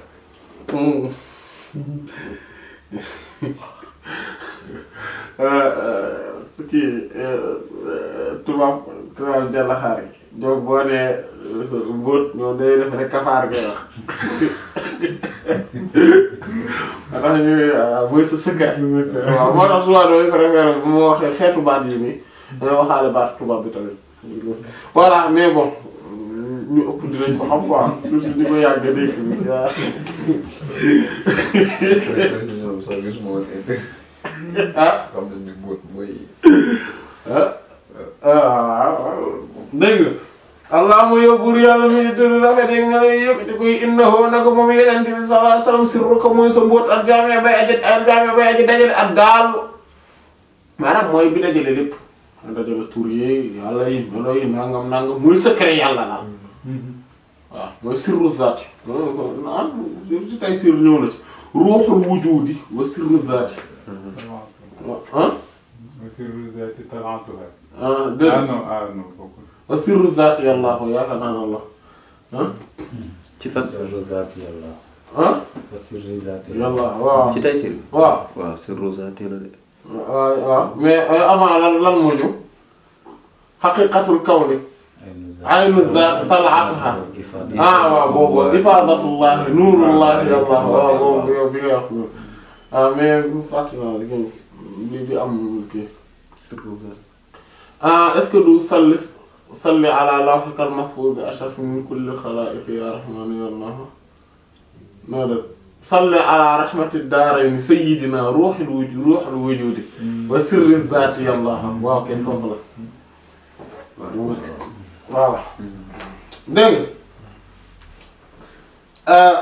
su kii tubaab tubaab jàllaxaar yi donc boo nee mbóot ñoom day def rek kafaar ngay wax a tax ñu waaw mooy sa secret waaw moo tax souvent damay préféré bu ma waxee xeetu baat yi nii damay waxaale baat tubaab bi tamit voilà mais bon ñu ëpp dinañ ko xam quoi surtout di ko yàgg dégg waaw ñoom sax gisuma woon intérêt. ah xam nañ ni mbóot mooy. ah waaw dégg nga allahumma yow buur yàlla mi tëdd rafet yi nga lay yëkkati koy innahu naka moom yeneen bi sallallahu alayhi wasallam sirruka mooy sa mbóot al jaami bay aji al jaami bay aji dajale ak daal maanaam mooy bi dajale lépp dajale tur yi yàlla yi melo yi nangam nangam mooy secret yàlla daal waaw mooy sirru zaati ah ci tay sir ñëw na ci ruuxul wujudi wa sirru zaati ah Sirru zaati talaatuha. ah Ah dégg non ah non bokkul. wa sirru zaati yàllaahu yaakaar naa ne la ah ci fan. sirru zaati yàlla ah wa sirri zaati yàlla waaw ci tay sir. waaw waaw sirru zaati la de. waaw waaw mais euh, avant lan lan moo ñëw xaqiqatul kawni aynu zaat talaatuha ah waaw boobu ifaadatullahi nuurullahi yàlla waaw boobu yow bi nga wax noonu ah mais fàtte naa li li bi am kii sirru zaati. ah est-ce que du salli salli ala lawhikal mahfuz ashraf min kulli xalaa'iq ya rahman ya allah noo def salli ala rahmati daarayni sayyidina ruuhil wujud ruuhil wujudi wa sirri zaati ya allah waaw kenn foofu la voilà dégg nga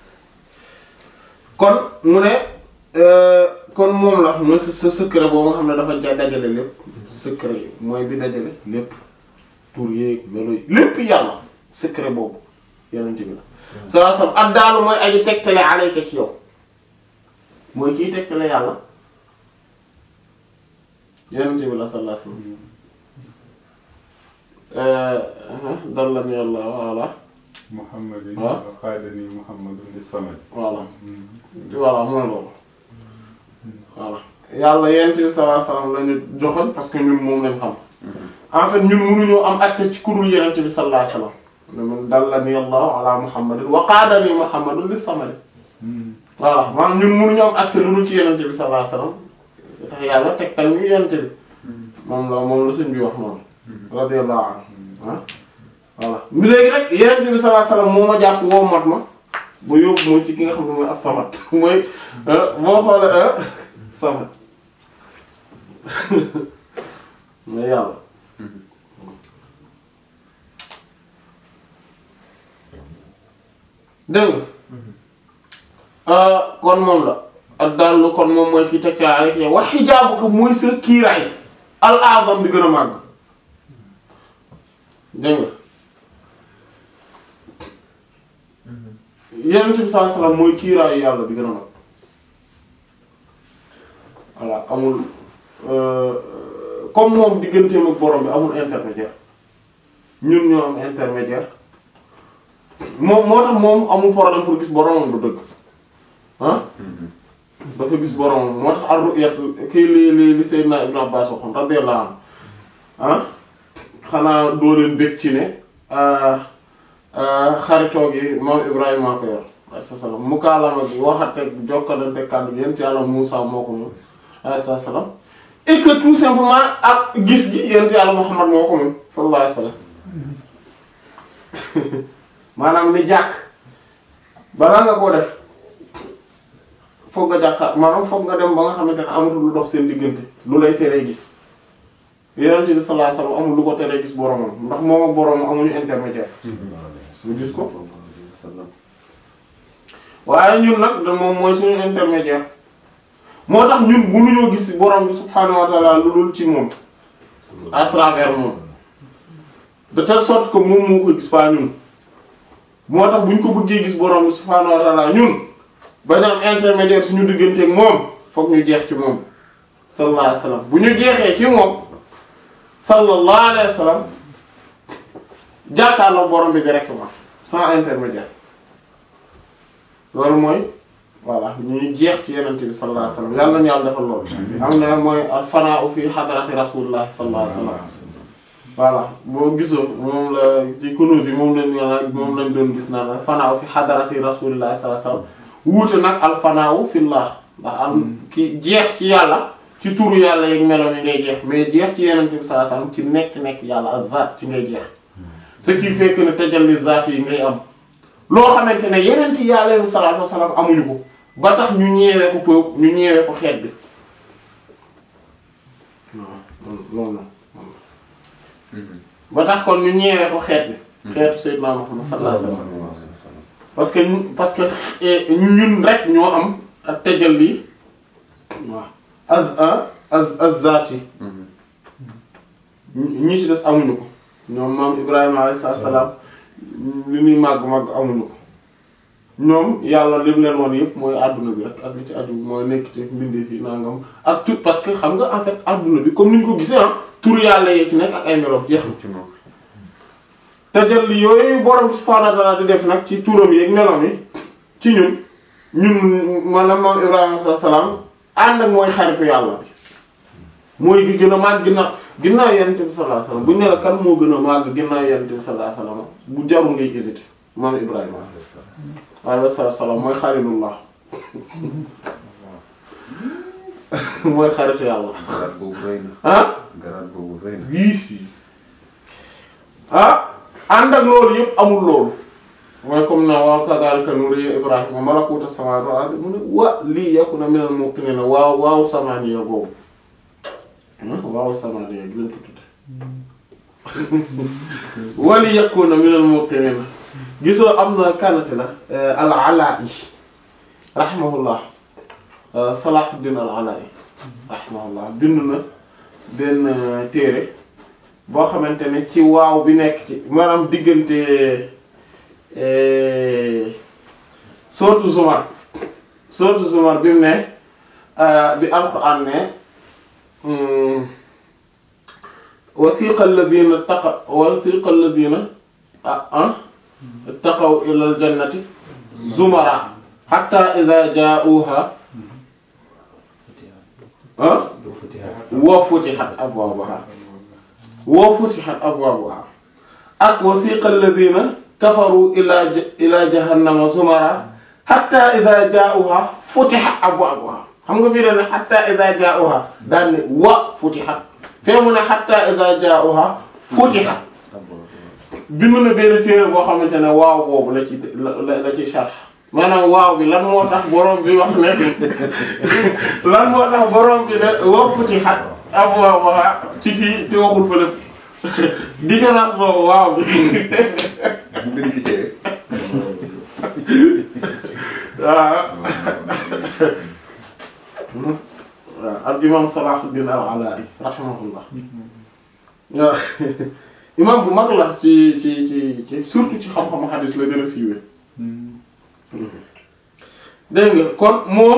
kon mu ne euh, kon moom la mooy sa sa secret boobu nga xam ne dafa ja dajale lépp secret yi mooy bi dajale lépp tur yeeg melo yi lépp yàlla secret boobu yeneen bi la sallallahu alayhi wasallam addaalu mooy aji tegtale alayka ci yow mooy kiy tegtale yàlla yeneen bi la sallallahu alayhi wasallam dallani yàlla voilà Muhammadin Ah. qaadani Muhammadun lis-samad. voilà voilà mooy loolu voilà yàlla yonent bi sallallahu alayhi wasallam la ñu joxoon parce que ñun moom lañ xam en fait ñun mënuñoo am accès ci kurul yonent bi sallallahu alayhi wasallam ne man dallani allahu ala muhammadin wa qaadani muhammadun lis samadi voilà maanaam ñun mënuñu am accès lu dul ci yonent bi sallallahu alayhi wasallam tax yàlla tegtal ñu yonent bi moom la moom la sëñ bi wax noonu radiyallahu anhu ah voilà mi léegi rek yonent bi sallallahu alayhi wasallam moo ma jàpp woo mat ma ba yóbbu mooy ci ki nga xam ne mooy as-samad mooy boo xoolee samad mooy yàlla dégg nga kon moom la ak dallu kon moom mooy ki teg ca rek wax xijaabu ko mooy sa kiiraay al azam bi gën a màgg dégg nga yonent bi sallallahu alayhi wasallam mooy kiiraayu yàlla bi gën a mag voilà amul euh, comme moom digganteem ak borom bi amul intermédiaire ñun ñoo am intermédiaire moom moo tax moom amul problème pour gis boromam du dëgg ah dafa gis boromam moo tax ar-ru'yat kii li li li Seydina Ibn Abbas waxoon radiyallahu anhu ah xanaa doo leen bég ci ne xaritoo gi moom Ibrahima ko yor alayhi salaam mukaalama gi waxate jokkalante kàddu gi yent yàlla Muusaa moo ko moom alayhi salaam et que tout simplement ak gis gi yent yàlla Muhammad moo ko moom sallallahu alayhi wasallam maanaam ni jàkk balaa nga koo def foog nga jàkkaar maanaam foog nga dem ba nga xamante ne amatul lu dox seen diggante lu lay teree gis yonent bi sallallahu alayhi wasallam amul lu ko teree gis boromam ndax moom ak boromam amuñu intermédiaire ñu gis ko waaye ñun nag da moom mooy suñu intermédiaire moo tax ñun mënuñoo gis borom bi subhaanahu wa ta'ala lu dul ci moom à travers moom de telle sorte que moom moo ko gis pas ñun moo tax bu ñu ko bëggee gis borom bi subhaanahu wa ta'ala ñun bañ am intermédiaire suñu digganteeg moom fokk ñu jeex ci moom sallallahu alayhi wasallam bu ñu jeexee ci moom sallallahu alayhi wasallam jàkkaarloo borom bi directement sans intermédiaire loolu mooy voilà ñu jeex ci yenente bi sallallahu alayhi wasallam yàlla nañu yàlla defal loolu am na mooy al fana'u fi hadrati rasulillah sallallahu alayhi wasallam voilà boo gisoo moom la ci kunuz yi moom lañ naan moom lañ doon gis naan al fana'u fi hadrati rasulillah sallallahu alayhi wasallam wuute nag al fana'u fillah ndax am ki jeex ci yàlla ci turu yàlla yeeg melo mi ngay jeex mais jeex ci yenente bi sallallahu alayhi wasallam ci nekk-nekk yàlla ak zaat ci ngay jeex ce qui fait que ne tajalli zaat yi ngay am loo xamante ne yeneen ci yàlla yu salaatu wasalaam amuñu ko ba tax ñu ñeewee ko pëp ñu ñeewee ko xeet bi waaw loolu ba tax kon ñu ñeewee ko xeet bi xeetu Seydina Muhammad sallallahu alayhi wasallam parce que ñu- parce que eh, ñun rek ñoo am ak tajalli waaw az a az azzaati ñi ci des amuñu ko ñoom maam Ibrahima alayhi salaam li ñuy màgg màgg amuñu ko ñoom yàlla lim leen woon yëpp mooy àdduna bi rek ak li ci aju mooy nekk ci mbindee fi nangam ak tout parce que xam nga en fait àdduna bi comme ni ñu ko gisee ah tur yàlla yee ci nekk ak ay meloom jeex na ci moom tajalli yooyu borom subhaanahu wa ta'aala di def nag ci turam yi ak meloom yi ci ñun ñun maanaam maam Ibrahima alayhi salaam ànd ak mooy xaritu yàlla bi mooy gi gën a màgg ginnaaw ginnaaw yonent bi sallallahu alayhi wasallam bu ñu ne la kan moo gën a màgg ginnaaw yonent bi sallallahu alayhi wasallam bu jarul ngay hésiter maam Ibrahima alayhi salaam mooy xarilullah mooy xaritu yàlla garaat boobu rëy na ah garaat boobu rëy na wii ah ànd ak loolu yëpp amul loolu mooy comme na waaw kadhalika nuriya Ibrahima malakuta samawati wal ardi mu ne wa lii yakuna minal muqinin waaw waaw samaniya boobu waaw samaniya gi lañ ko tudde wali yakuna minal muqinin gisoo am na kanati la al alaa'i rahimahullah Salahuddin al alaa'i rahimahullah bind na benn téere boo xamante ne ci waaw bi nekk ci maanaam diggante sourate Zumar sourate Zumar bi mu ne bi alquran ne wasiqa alladhina taqa wasiqa alladhina ah taqaw ila aljannati zumara hatta idha ja'uha ah wa futihat abwabuha wa futihat abwabuha ak wasiqa alladhina kafaru ila ila jahannama zumara hatta idha ja'uha futihat abwabuha xam nga fii da ne hatta idha ja'uha daan ne wa futihat fee mu ne hatta idha ja'uha futihat bind na benn téere boo xamante ne waaw boobu la ci la la ci sharh maanaam waaw bi lan moo tax borom bi wax ne lan moo tax borom bi ne wa futihat abwaabuha ci fii te waxul fële différence boobu waaw bi mbir ci téere waaw waaw al imam Salahuddin al Ala'i rahimahullah waaw imam bu mag la ci ci ci ci surtout ci xam-xamu hadis la gën a siiwee dégg nga kon moom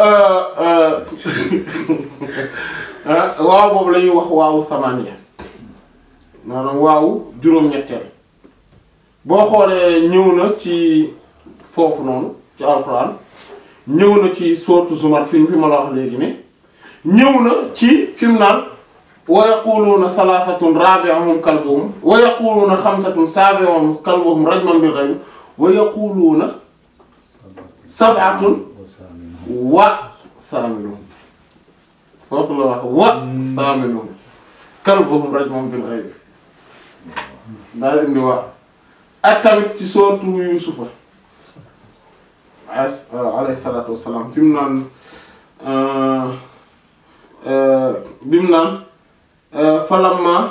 waaw boobu la ñuy wax waawu samaniya maanaam waawu juróom-ñetteel boo xoolee ñëw na ci foofu noonu ci alxuraan ñëw na ci sourate Zumar fi fi ma la wax léegi ne ñëw na ci fi mu naan wa yaquluuna thalathatun rabi'uhum kalbuhum wa yaquluuna khamsatun sabi'uhum kalbuhum rajman bil ghayb wa yaquluuna sab'atun wa thaminuhum foofu la wax wa thaminuhum kalbuhum rajman bil ghayb daal indi waa ak tamit ci sourate Yuusufa alayhi salaatu wassalaam fi mu naan bi mu naan falamma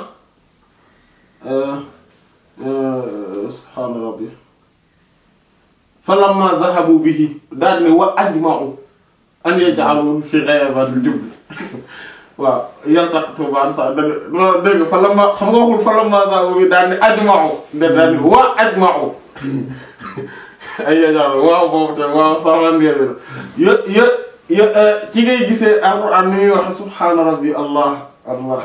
subhaana rabbi falamma dhahabu bihi daal ne wa ajma'u an yaj'aluhu fi ghayabatil jubb waaw yaltaqitu ba'd sa dégg nga dégg nga falamma xam nga waxul falamma dhahabu bihi daal ne ajma'u de daal ne wa ajma'u ay yaj'aluhu waaw boobu te waaw sama ndéer bi la yo yo ci ngay gisee alquran ni muy waxe subhaana rabbi allah allah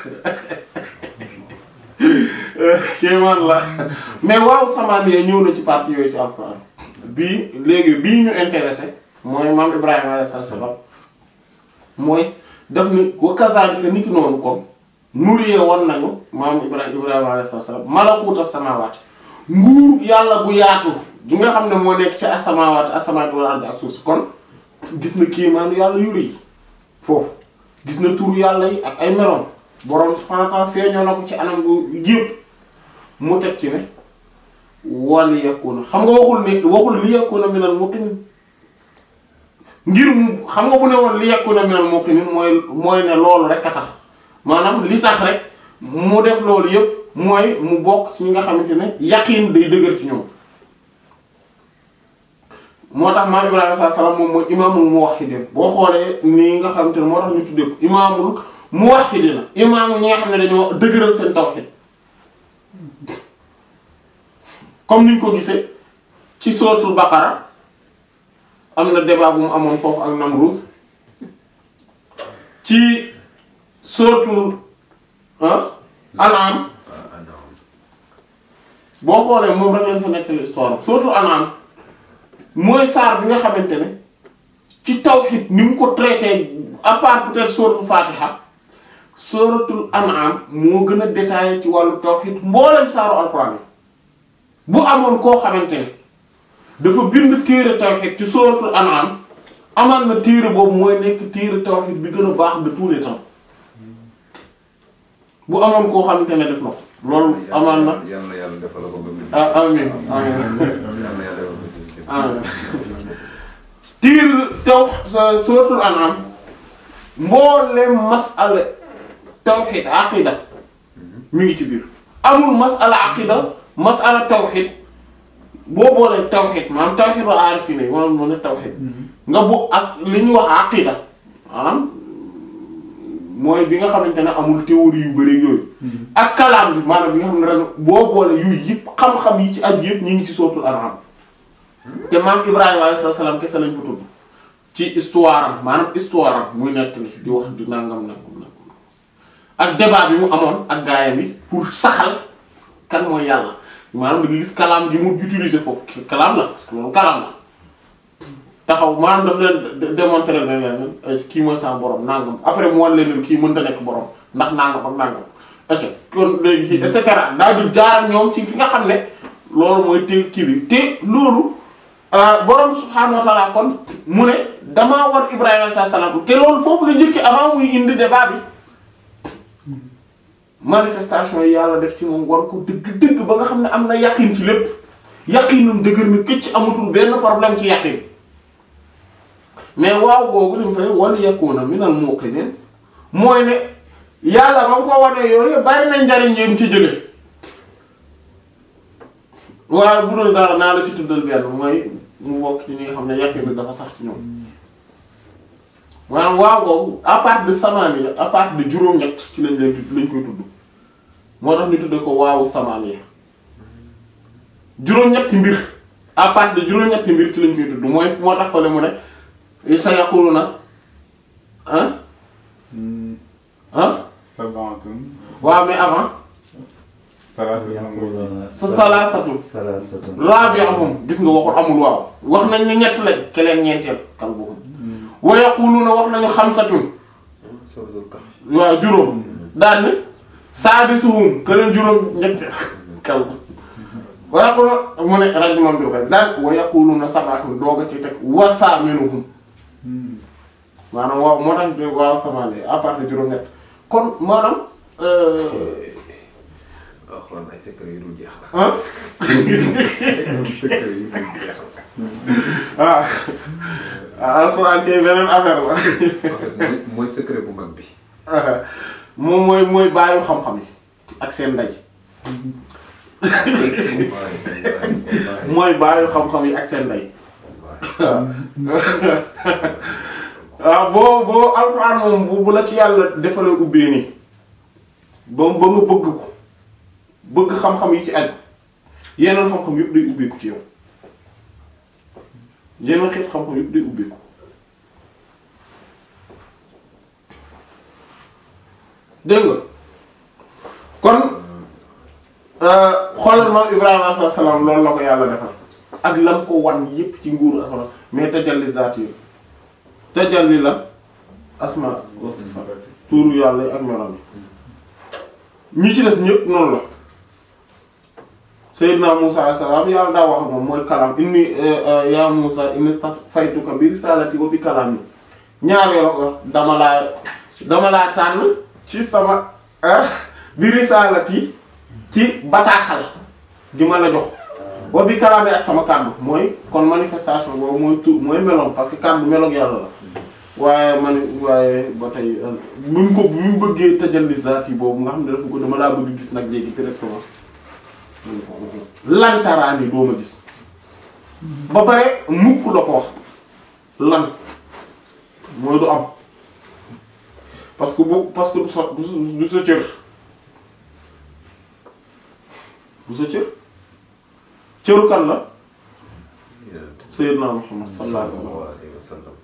kéemaan la mais waaw samaan yee ñëw na ci partie yooyu ci alquran bii léegi bii ñu intéressé mooy maam ibrahima alayhi salaam mooy daf ni wa kazaalika niki noonu comme nuriyee won nañu maam ibrahima ibrahima alayhi salaam malakuuta samaawaati nguur yàlla bu yaatu gi nga xam ne moo nekk ci asamaawaati asamaati wal ardi ak suuf si kon gis na kéemaanu yàlla yu rëy foofu gis na turu yàlla yi ak ay meloom borom subhaanahu wa ta'aala feeñoo na ko ci anam bu yëpp mu teg ci ne wal yakuna xam nga waxul ne waxul li yakuna minal muqinin ngir mu xam nga bu ne woon li yakuna minal muqinin mooy mooy ne loolu rek a tax maanaam li tax rek mu def loolu yëpp mooy mu bokk ci ñi nga xamante ne yaqiin day dëgër ci ñoom moo tax maam Ibrahima sallallahu alayhi wasallam moom mooy imaamul muwahhidin boo xoolee nii nga xamante ne moo tax ñu tuddee ko imaamul muwahhidin imaamu ñi nga xam ne dañoo dëgëral seen tawhid comme niñ ko gisee ci suratul baqara am na débat bu mu amoon foofu ak Namrud ci suratul ah an'am boo xoolee moom rek lañ fa nettali histoire suratul an'am mooy saar bi nga xamante ne ci tawhid ni mu ko traité à part peut-être suratul fatiha suratul an'am moo gën a détaillé ci wàllu tawhid mboolem saaru alxuraan yi bu amoon koo xamante ne dafa bind téere tawhid ci suratul an'am amal na téere boobu mooy nekk téere tawhid bi gën a baax de tous les temps bu amoon koo xamante ne def na ko loolu amal na yàlla na yàlla defal ko ba mu. ah amiin amiin yàlla na yàlla defal ko ci si. amiin tiir taw sa suratul an'am mboolem masala tawhid aqida mi ngi ci biir amul masala aqida masala tawhid boo boolee tawhid maanaam tawhid wa aarifina yi maanaam moo ne tawhid nga bu ak li ñuy wax aqida maanaam mooy bi nga xamante ne amul théorie yu bari yooyu ak kalaam bi maanaam bi nga xam ne raison boo boole yu yëpp xam-xam yi ci aju yëpp ñu ngi ci suratul an'am te maam Ibrahima alayhi salaam kese lañ fa tudd ci histoire am maanaam histoire am muy nettali di wax di nangam nangam nangam ak débat bi mu amoon ak gaayam bi pour saxal kan mooy yàlla maanaam da nga gis kalaam gi mu utiliser foofu kalaam la parce que loolu kalaam la taxaw maanaam daf leen démontrer ne leen kii mooy sa borom nangam après mu wan leen kii mënta nekk borom ndax nangam ak nangam et kon léegi et cetera daal di jaar ak ñoom ci fi nga xam ne loolu mooy te kii bi te loolu. borom subhaanahu wa ta'ala kon mu ne damaa war Ibrahima sa salaam te loolu foofu la njëkk avant muy indi débat bi manifestation yi yàlla def ci moom war ko dëgg-dëgg ba nga xam ne am na yaqin ci lépp yaqinam dëgër na këcc amatul benn problème ci yaqin mais waaw googu li mu fay wal yakuna minal muqinin mooy ne yàlla ba mu ko wane yooyu bari na njariñ yéen ci jële waaye bu dul dara naa la ci tuddal benn mooy mu bokk ci ñi nga xam ne yaqin bi dafa sax ci ñoom maanaam waaw googu à part de samaani à part de juróom-ñett ci lañ leen tudd lañ koy tudd moo tax ñu tudde ko waawu samaani juróom-ñetti mbir à part de juróom-ñetti mbir ci lañ koy tudd mooy moo tax fale mu ne sa yaquluna ah ah sabaatun waaw mais avant salaasatun sa salaasatu salaasatun rabi'uhum gis nga waxul amul waaw wax nañ ne ñett lañ keleen ñeenteel kalbuhum wa yaquluna wax nañu xamsatun suratul kahf. waaw juróom daan ni saadisuhum keleen juróom ñetteel kalbu wa yaquluna mu ne rajman bi koy daan wa yaquluna sab'atun dooga ci teg wa saaminuhum maanaam waaw moo tax ñu waaw samaane à part de juróom ñett kon maanaam alxuraan ay secret yu dul jeex la. ah secret yu dul jeex la. ah ah alxuraan kay beneen affaire la en fait mooy mooy secret bu mag bi. moom mooy mooy baayu xam-xam yi ak seen ndaj mooy baayu xam-xam yi ak seen ndey waaw boo boo alxuraan moom bu bu la ci yàlla defalee ubbee nii ba ba nga bëgg ko bëgg xam-xam yi ci aju yeneen xam-xam yëpp day ubbeeku ci yow yeneen xeet xam-xam yëpp day ubbeeku dégg nga kon xoolal moom Ibrahima alayhi salaam loolu la ko yàlla defal ak lam ko wan yépp ci nguuru asma mais tajalli zaati yi tajalli la asma wa sifaat tuuru yàlla yi ak meloom yi ñi ci des ñëpp noonu la Seydina Musa alayhi salaam yàlla daa wax moom mooy kalaam inni ya Musa inni stafaytuka bi risalati wa bi kalaami ñaar yoo ko dama laa dama laa tànn ci sama bi risalati ci bataaxal di ma la jox wa bi kalaami ak sama kàddu mooy kon manifestation boobu mooy tur mooy meloom parce que kàddu meloog yàlla la waaye man waaye ba tey bi mu ko bi mu bëggee tajalli zaat yi boobu nga xam ne dafa ko dama laa bëgg gis nag léegi directement lantaraani doo ma gis ba pare mukk la ko wax lan mooy du am parce que bu parce que du sa du du sa cër du sa cër cëru kan la Sayyidna Muhammad sallallahu alayhi wa sallam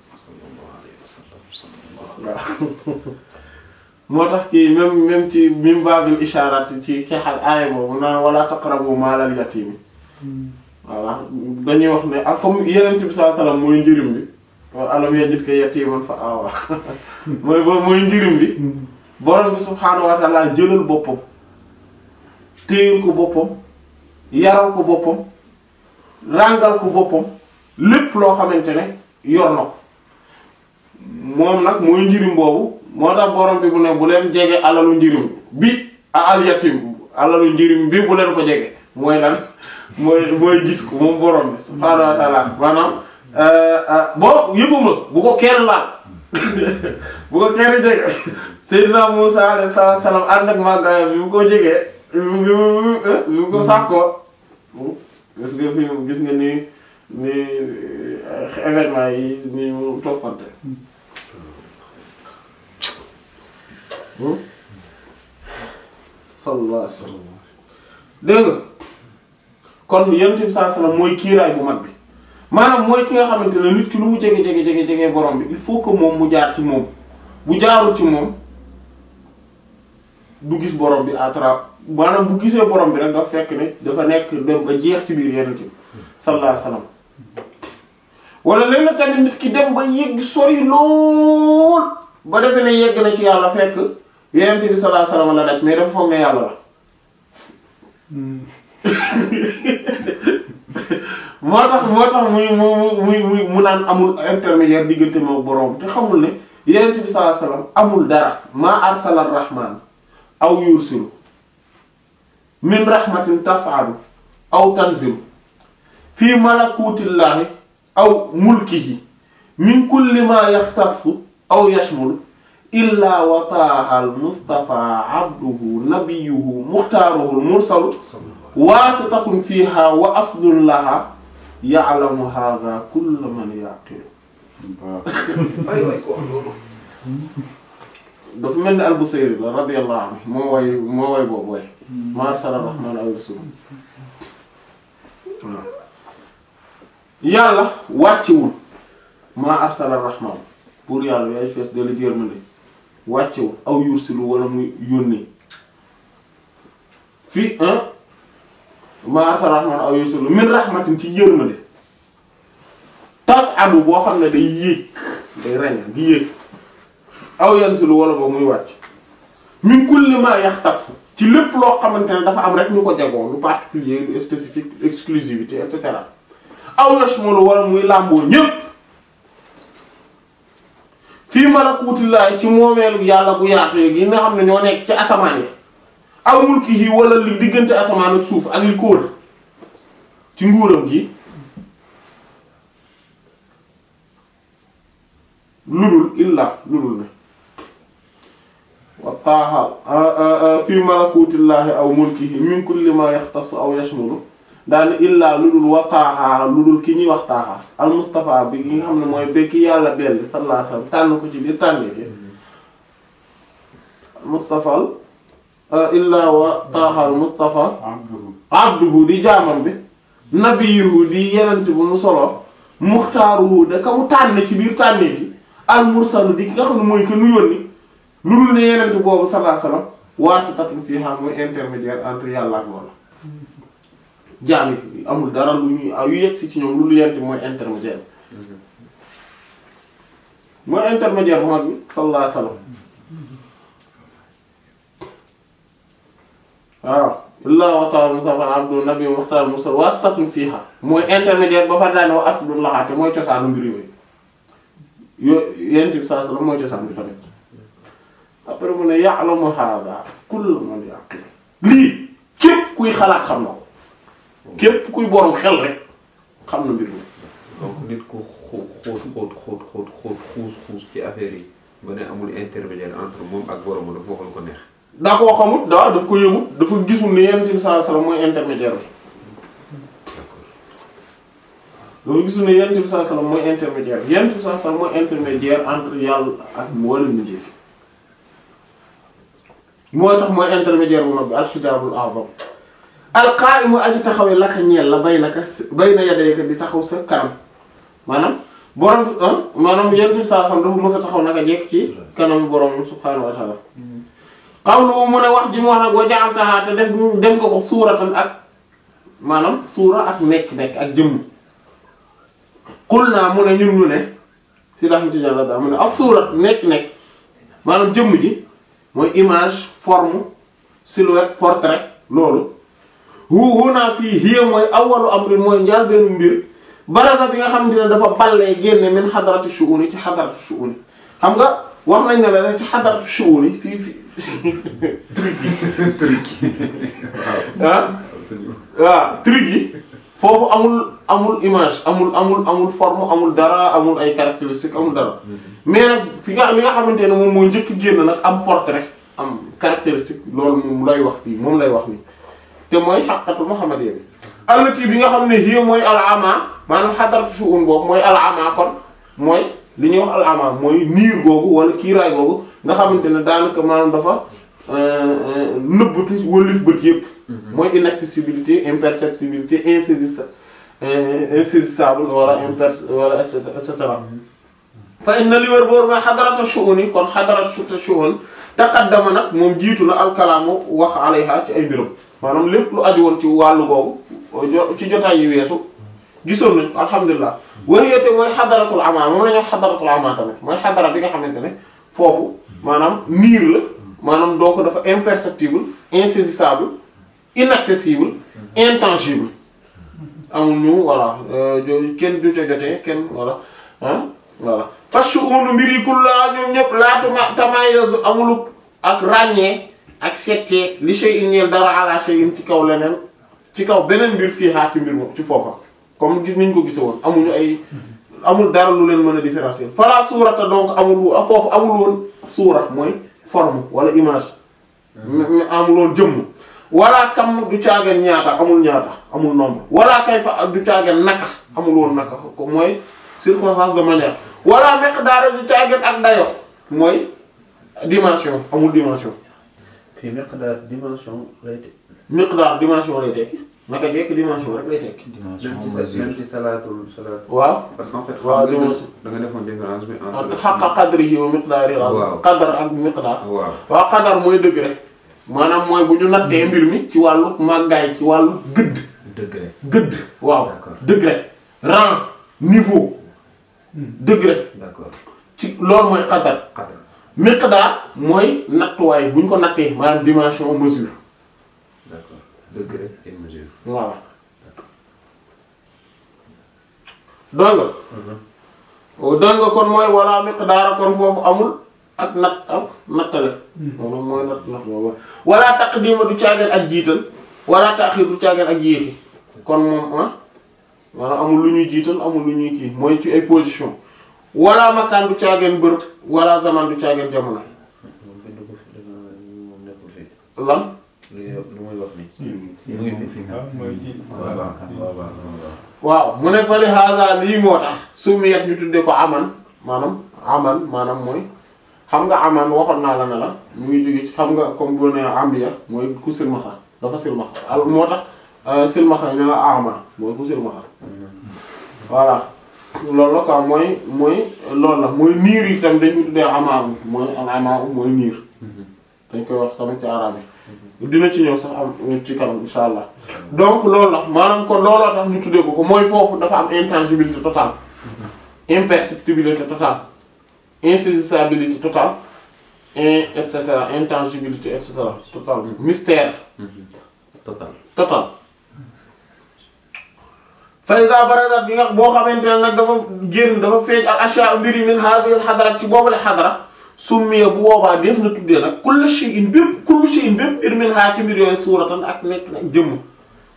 waaw moo tax kii même même ci min baabil isharat ci xeexal aaya boobu naan wala taqrabu maalal yatiimi voilà dañuy wax ne ak comme yeneen bi sallallahu alayhi wasallam mooy njërim bi alam yajidka yatiiman fa awa mooy mooy njërim bi borom bi subhaanahu wa ta'ala jëlal boppam téyel ko boppam yaral ko boppam ràngal ko boppam lépp loo xamante ne yor na ko moom nag mooy njirim boobu moo tax borom bi bu ne bu leen jege alalu njirim bi a al yatim alalu njirim bi bu leen ko jege mooy lan mooy mooy gis ko moom borom bi subhaanahu wa ta'ala maanaam boo yëppam la bu ko kenn laal bu ko kenn jege Seydina Musa alayhi salaam ànd ak màggaaya bi bu ko jegee bi mu bi mu ko sàkkoo gis nga fi gis nga ni ni événement yi ni mu toppante sallallahu alayhi wa sallam dégg nga kon yonent bi sallallahu alayhi wa sallam mooy kiiraay bu mag bi maanaam mooy ki nga xamante ne nit ki lu mu jege jege jege jege borom bi il faut que moom mu jaar ci moom bu jaarul ci moom du gis borom bi à travers maanaam bu gisee borom bi rek dafa fekk ne dafa nekk dem ba jeex ci biir yonent bi sallallahu alayhi wa sallam wala léegi nag tamit nit ki dem ba yegg sori lool ba defe ne yegg na ci yàlla fekk yonent bi sallallahu alayhi wa sallam la daj mais dafa foog ne yàlla la. moo tax moo tax muy mu muy muy mu naan amul intermédiaire diggante moo borom te xamul ne yonent bi sallallahu alayhi wa sallam amul dara maa arsala rahmaan aw yursilu min rahmatin tas'adu aw tanzilu fii malakutillahi aw mulkihi min kulli ma yaxtassu aw yashmulu illa wa taaha al mustafa abduhu nabiyuhu muxtaaruhu al mursalu waasitatun fiha wa aslun laha ya'lamu hadha kullu man yaqilu ay way ko loolu dafa mel ni al-Busayri la radiyallahu anhu moo way moo way boobu way ma arsala rahmaan aw rasul waaw yàlla wàccewul maa arsala rahmaan pour yàlla yaay fees dala yërmande wàccewul aw yursilu wala muy yónni fii maa arsala rahmaan aw yursilu min rahmatin ci yërmande tas adu boo xam ne day yéeg day reña di yéeg aw yansilu wala boobu muy wàcc min kulli ma yaxtas ci lépp loo xamante ne dafa am rek ñu ko jagoo lu particulier lu spécifique exclusivité et cetera aw yashmulu wala muy làmboo ñépp fii malakutillahi ci moomeelu yàlla bu yaatu yi nga xam ne ñoo nekk ci asamaan yi aw mulkihi wala li diggante asamaan ak suuf ak li ko wër ci nguuram gi ludul illa ludul ne wa taaha fi malakutillahi aw mulkihi min kulli ma yaxtas aw yashmulu daal illaa ludul wa taaha ludul ki ñuy wax taaha al mustafa bi nga xam ne mooy bekki yàlla belli sallallahu alayhi wasallam tànn ko ci biir tànne fi mustafa illaa wa taaha al mustafa abduhu abduhu di jaamam bi nabiyuhu di yenent bu mu solo muxtaaruhu da ka mu tànn ci biir tànne fi al mursalu di ki nga xam ne mooy que nu yónni lu dul ne yenent boobu sallallahu alayhi wasallam waasitatun fiha mooy intermédiaire entre yàlla ak loola jaam yi amul dara lu ñuy yu yegg si ci ñoom lu lu yent mooy intermédiaire mooy intermédiaire bu mag bi sallallahu alayhi wasallam waaw illaa wa ta'ala mustafa abdu nabi muxtar mursal waasitatun fiha mooy intermédiaire ba fa daane wa aslun laxaate mooy cosaanu mbir yooyu yo yent bi sallallahu alayhi wasallam mooy cosaan bi tamit après mu ne ya'lamu hadha kullu man yaqil lii képp kuy xalaat xam na ko képp kuy borom xel rek xam na mbir mi donc nit ku xóot xóot xóot xóot xóot xóot xuus xuus ci affaire yi ba ne amul intermédiaire entre moom ak borom dafa waxal ko neex. daa koo xamut daa daf ko yëgut dafa gisul ne yonent bi sallallahu alayhi wasallam mooy intermédiaire bi dafa gisul ne yonent bi sallallahu alayhi wasallam mooy intermédiaire yonent bi sallallahu alayhi wasallam mooy intermédiaire entre yàlla ak mboolem mbindeef moo tax mooy intermédiaire bu mag bi alxijaabul azam alqaa'imu aji taxawee laka ñeel la bay naka bayna yadayka di taxaw sa kanam maanaam borom bi ah maanaam yonent bi sallallahu alayhi wasallam dafa mës a taxaw naka jekk ci kanam borom subhaanahu wa ta'ala xawlu mu ne wax ji mu wax nag wa ja'altaha te def def nga ko suuratan ak maanaam suura ak nekk-nekk ak jëmm xul naa mu ne ñun ñu ne si rahmati jalla daa mu ne ak suurat nekk-nekk maanaam jëmm ji mooy image forme silhouette portrait loolu hu hu naa fii hiya mooy awwalu amri mooy njaal benn mbir baraza bi nga xamante ne dafa ballee génne min xadarati shu'uni ci xadarati shu'uni xam nga wax nañ ne la rek ci xadarati shu'uni fii fii ah waaw truc yi foofu amul amul image amul amul amul forme amul dara amul ay caractéristiques amul dara mais nag fi nga li nga xamante ne moom mooy njëkk génn nag am portrait am caractéristique loolu moom lay wax fii moom lay wax nii te mooy xaqatu muhammadiyya bi allati bi nga xam ne hiya mooy al-ama maanaam xadaratu shu'un boobu mooy al-ama kon mooy li ñuy wax al-ama mooy niir googu wala kiiraay googu nga xamante ne daanaka maanaam dafa nëbbatu wëlif bët yëpp mooy inaccessibilité imperceptibilité insaisissa insaisissable wala imper wala et cetera et cetera fa inna li wér boor mooy xadarata shu'uni kon xadarata shu'un taqaddama nag moom jiitu na alkalaamu wax alayha ci ay mbiram maanaam lépp lu aju woon ci wàllu googu ci jotaay yi weesu gisoon nañ ko alhamdulilah wayete mooy xadaratul ama moom la ñuy wax xadaratul ama tamit mooy xadara bi nga xamante ne foofu maanaam niir la maanaam donc dafa imperceptible insaisissable inaccessible intangible amul ñu voilà jo kenn du ca jotee kenn voilà ah voilà fashu'unu mbir yi kullaa ñoom ñëpp laatuma tamayazu amulu ak ràññee ak settee li shay'in ñeel dara ala shay'in ci kaw leneen ci kaw beneen mbir fii xaar ci mbir moom ci foofa comme gis niñ ko gise woon amuñu ay amul dara lu leen mën a différencier fala suurata donc amul foofu amul woon suura mooy forme wala image amul woon jëmm wala kam du caageen ñaata amul ñaata amul nombre wala kayfa du caageen naka amul woon naka ko mooy circonstance de manière wala miqdaar du caageen ak dayo mooy dimension amul dimension fii miqdaar dimension lay tekki. miqdaar dimension lay tekki naka jekk dimension rek lay tekki dimension même ci mesure. même ci salaatul salaat. waaw parce qu'en fait. waaw xam nga dimension. da nga defoon différence bi ak entre. xaqa qadrihi wa miqdaarihi Waaw. qadar ak miqdaar waaw. waaw qadar mooy degré maanaam mooy bu ñu nattee mbir mi ci wàllu màggaay ci wàllu gëdd degré. gëdd waaw D'accord. degré rang niveau degré d'accord ci loolu mooy qadar qadr. miqdaar mooy nattuwaay bu ñu ko nattee maanaam dimension mesure d'accord degré et mesure. voilà dégg nga dégg nga kon mooy wala miqdaara kon foofu amul ak nat ak nattale maanaam mooy natt natt boobu wala taqdima du caageen ak jiital wala taxir du caageen ak yéexi kon moom ah maanaam amul lu ñuy jiital amul lu ñuy kii mooy ci ay position wala makaan du caageen bërëb wala zaman du caageen jamono moom bind ko fi dama moom nekkul fi lan lu lu muy wax nii. si mu ngi moom fi. fi nga. ah mooy ci waaw waaw kan waaw waaw waaw. waaw mu ne fali haza lii moo tax sumiyat ñu tuddee ko aman maanaam aman maanaam mooy xam nga aman waxoon naa la ne la mu ngi jóge ci xam nga comme boo nee ambiya mooy ku silmaxa dafa silmaxa al moo tax euh, silmaxa ñu ne la aman mooy ku silmaxa voilà loolu la quoi mooy mooy loolu la mooy niir yi tam dañ ko tuddee amaamu mooy al amaamu mooy niir dañ koy wax tamit ci arabe yi dina ci ñëw sax am ci kanam insha allah donc loolu la maanaam kon looloo tax ñu tuddee ko ko mooy foofu dafa am intangibilité totale imperceptibilité totale insaisissabilité totale et et cetera intangibilité et cetera totale mystère total. total faysa barazat bi nga boo xamante ne nag dafa génn dafa feeñ al ashya mbiri min hadhihi al xadarat ci boobule xadara summiya bu boobaa def na tuddee nag kullu shay'in bépp kullu shay'in bépp mbir min ha ci mbir yooyu suuratan ak nekk nag jëmm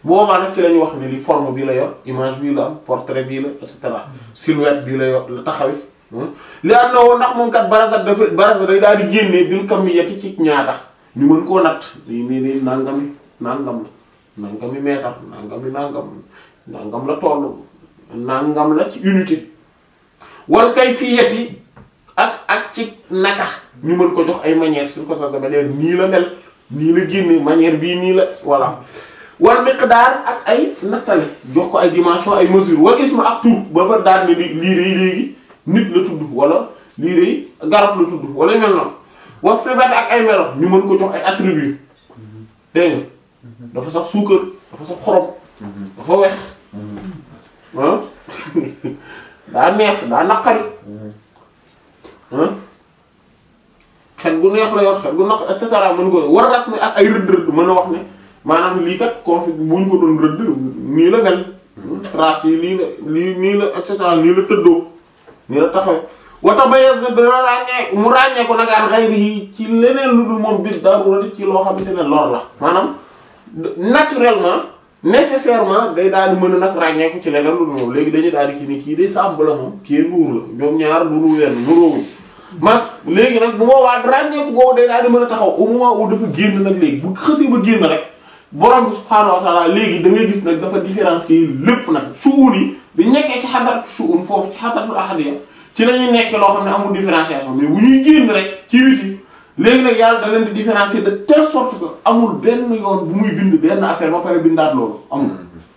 boobaa nag ci la ñuy wax ne li forme bii la yor image bii la am portrait bii la et cetera silhouette bii la yor la taxawi li am na woon ndax moom kat barasat dafa barasat day daal di génnee bil kamiyati ci ñaata ñu mën koo natt lii nii nii nangami nangam la nangami meetar nangami nangam nangam la toll nangam la ci unité wal kayfiyati ak ak ci naka ñu mën ko jox ay manière suñ ko sax dama ne nii la mel nii la génne manière bii nii la voilà wal miqdaar ak ay nattale jox ko ay dimension ay mesure wal isma ak tur ba ba daal ne lii day léegi nit la tudd wala lii day garab la tudd wala mel noonu wa sifat ak ay melo ñu mën ko jox ay attribut dégg nga dafa sax suukar dafa sax xorom dafa wex ah daa neex daa naqari ah xet gu neex la yor xet gu naq et cetera mën ko war rasmi ak ay rëdd rëdd mën a wax ne maanaam lii kat config bu ñu ko doon rëdd nii la mel trace yi lii la lii nii la et cetera nii la tëddoo nii la taxaw wata bayes dana ràññee mu ràññee ko nag an xayri yi ci leneen lu dul moom bis darura ci loo xamante ne lor la maanaam naturellement nécessairement day daal di mën a nag ràññee ko ci leneen lu dul moom léegi dañuy daal di kii ni kii day sàmb la moom kii nduur la ñoom ñaar nuru wenn nuroowuñ mas léegi nag bu boobaa ràññeeku googu day daal di mën a taxaw au moment où dafa génn nag léegi bu xësee ba génn rek borom bi subhaanahu wa ta'ala léegi da ngay gis nag dafa différencier lépp nag suun yi bi nekkee ci xadaratu suun foofu ci xadaratul ahadiya ci la ñuy nekk loo xam ne amul différenciation mais bu ñuy génn rek ci witi léegi nag yàlla da leen di différencier de telle sorte que amul benn yoon bu muy bind benn affaire ba pare bindaat loolu amul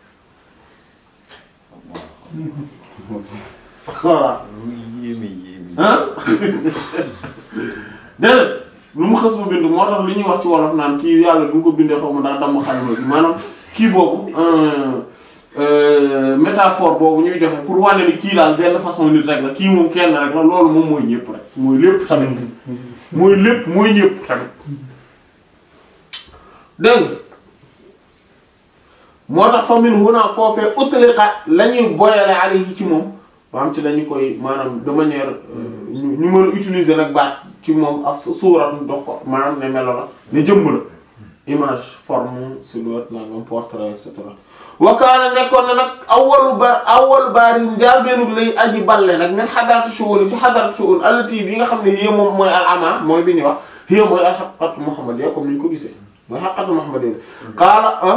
voilà yéeme yéeme. ah déedéet lu mu xës ba bind moo tax li ñuy wax ci wolof naan kii yàlla du ko bindee xaw ma daa damm xalima bi maanaam kii boobu métaphore boobu ñuy joxe pour wane ni kii daal benn façon nit rek la kii moom kenn rek la loolu moom mooy ñëpp rek mooy lépp tamit mooy lépp mooy ñëpp tamit dégg nga moo tax fa min huna foofee utliqa la ñuy boyale alayhi ci moom maanaam ci lañu koy maanaam de manière ñu ñu mën a utiliser nag baat ci moom ak suuratu dox ko maanaam ne melo la ne jëmm la image forme silhouette nangam portrait et cetera wakaana nekkoon na nag awwalu bar awwalu baari njaalbeenu lay aji balle nag ngeen xadaratu shu'un ci xadaratu shu'un allati bi nga xam ne yé moom mooy al ama mooy bi ñuy wax yé mooy al haqqatu muhammadiyya comme ni ñu ko gisee mooy haqqatu muhammadiyya qaala ah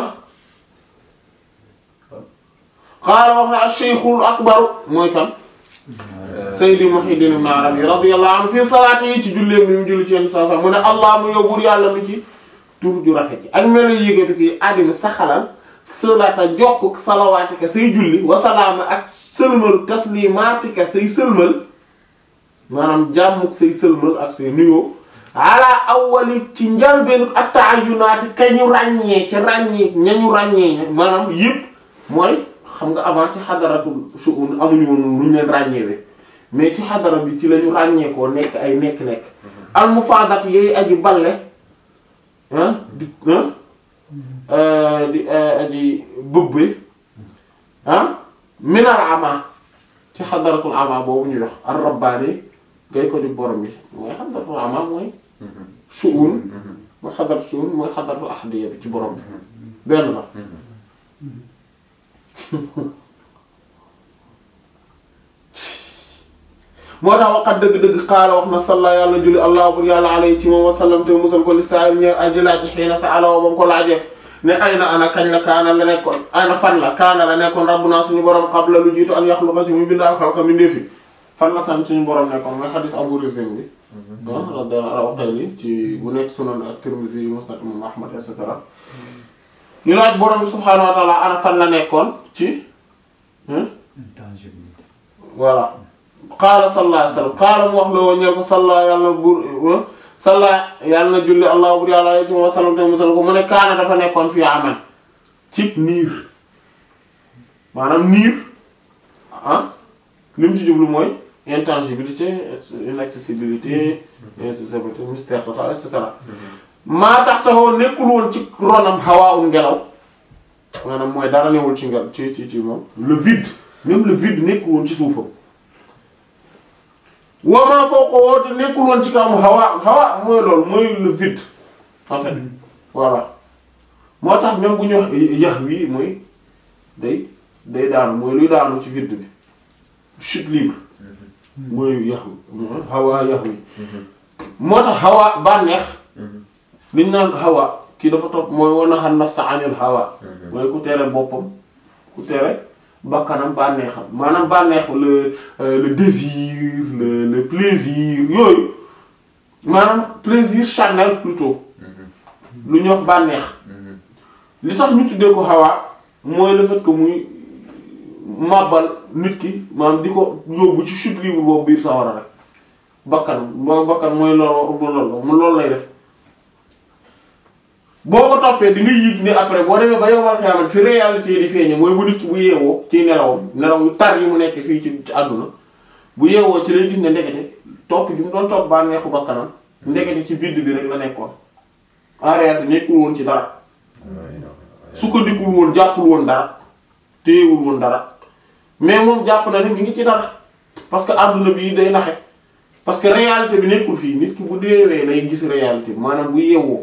qaala wax na ash-shaykhul akbar mooy kan Sayyidi Muhyiddin Ibn Arabi radiyallahu anhu fii salaati yi ci julleem bi mu julli ci yenn saa saa mu ne allah mu yóbbul yàlla mi ci tur ju rafet yi ak melo yéegatu kii àddina saxalal salaata jokk salawaatika say julli wasalaama ak sëlmal taslimaatika say sëlmal maanaam jàmmuk say sëlmal ak say nuyoo ala awwali ci njalbeenu ak ta'ayyunaati ka ñu ràññee ci ràññee ñañu ràññee ña maanaam yëpp mooy xam nga avant ci xadaratul shu'un amuñu woon lu ñu leen ràññeewee mais ci xadara bi ci la ñu ràññeekoo nekk ay nekk-nekk al mufaadat yooyu aji balle ah di ah di aji bëbbe ah minal ama ci xadaratul ama boobu ñuy wax ar rabbaani ngay ko di borom bi mooy xadaratul ama mooy shu'un mooy xadaratul shu'un mooy xadaratul ahadiya bi ci borom bi benn la moo tax waxat dëgg-dëgg xaala wax na salla yàlla julli allah bur yàlla alayhi ci moom wasallam te musal ko li saa ñeer aji laaj xëy na sa alawa ba mu ko laajee ne ay na ana kañ la kaana la nekkoon ana fan la kaana la nekkoon rabbuna suñu borom qabla lu jiitu an yaxluqa ci muy bindaal xalqa mi ndefi fan la san suñu borom nekkoon mooy xadis abu rizim bi ah radiyallahu anhu ci bu nekk sunan ak tirmisi musnad imam ahmad et cetera ñu laaj borom bi subhaanahu wa ta'ala ana fan la nekkoon ci intangibilité voilà qaala sallallahu alayhi wa sallam qaala mu wax la woo ñeel ko salla yàlla bur salla yàlla na julli allah bur yàlla alayhi wa sallam te musal ko mu ne kaana dafa nekkoon fii aman ci niir maanaam niir ah li mu ci jublu mooy intangibilité inaccessibilité inaccessibilité mystère total et cetera maa tax taxoo nekkul woon ci ronam hawaa un ngelaw maanaam mooy dara newul ci ngel ci ci ci moom le vide même le vide nekkul woon ci suufam wamaa foo ko woote nekkul woon ci kawam hawa hawa mooy loolu mooy le vide en fait voilà moo tax même bu ñu wax yax wi mooy day day daanu mooy luy daanu ci vide bi chute libre mooy yax wi hawa yax wi moo tax hawa bànneex liñ naan hawa kii dafa topp mooy wan a xam nafsa anil hawa mooy ku tere boppam ku tere bakkanam bànneexam maanaam bànneex le le désir le le plaisir yooyu maanaam plaisir charnel plutôt lu ñuy wax bànneex li tax ñu tuddee ko hawa mooy le fait que muy màbbal nit ki maanaam di ko yóbbu ci chute libre boobu biir sawara rek bakkan boo bakkan mooy loolu loolu mu loolu lay def boo ko toppee di nga yëg ne après boo demee ba yow war xiyaamat fi réalité yi di feeñe mooy bu nit ki bu yeewoo ci nelawam nelaw yu tar yi mu nekk fii ci ci àdduna bu yeewoo ci lay gis ne ndekete topp gi mu doon topp bànneexu bakkanam ndekete ci vide bi rek la nekkoon en réalité nekkul woon ci dara sukkandikul woon jàppul woon dara téyewul woon dara mais moom jàpp na ne mi ngi ci dara parce que àdduna bi day naxe parce que réalité bi nekkul fii nit ki bu deewee lay gis réalité bi maanaam bu yeewoo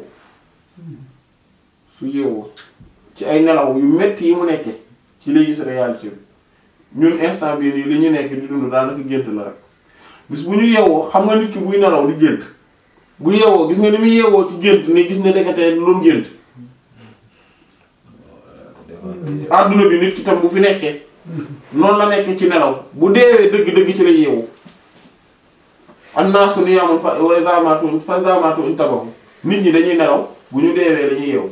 su yeewoo ci ay nelaw yu metti yi mu nekkee ci lay gis réalité bi ñun instant bii nii li ñu nekk di dund daanaka gént la rek bis bu ñu yeewoo xam nga nit ki buy nelaw di gént bu yeewoo gis nga ni muy yeewoo ci gént ne gis ne dekatee loolu gént adduna bi nit ki tam bu fi nekkee noonu la nekkee ci nelaw bu deewee dëgg-dëgg ci la yeewu annaasu niyaamun fa wa idhaa maatu fa idhaa maatu intabahu nit ñi dañuy nelaw bu ñu deewee dañuy yeewu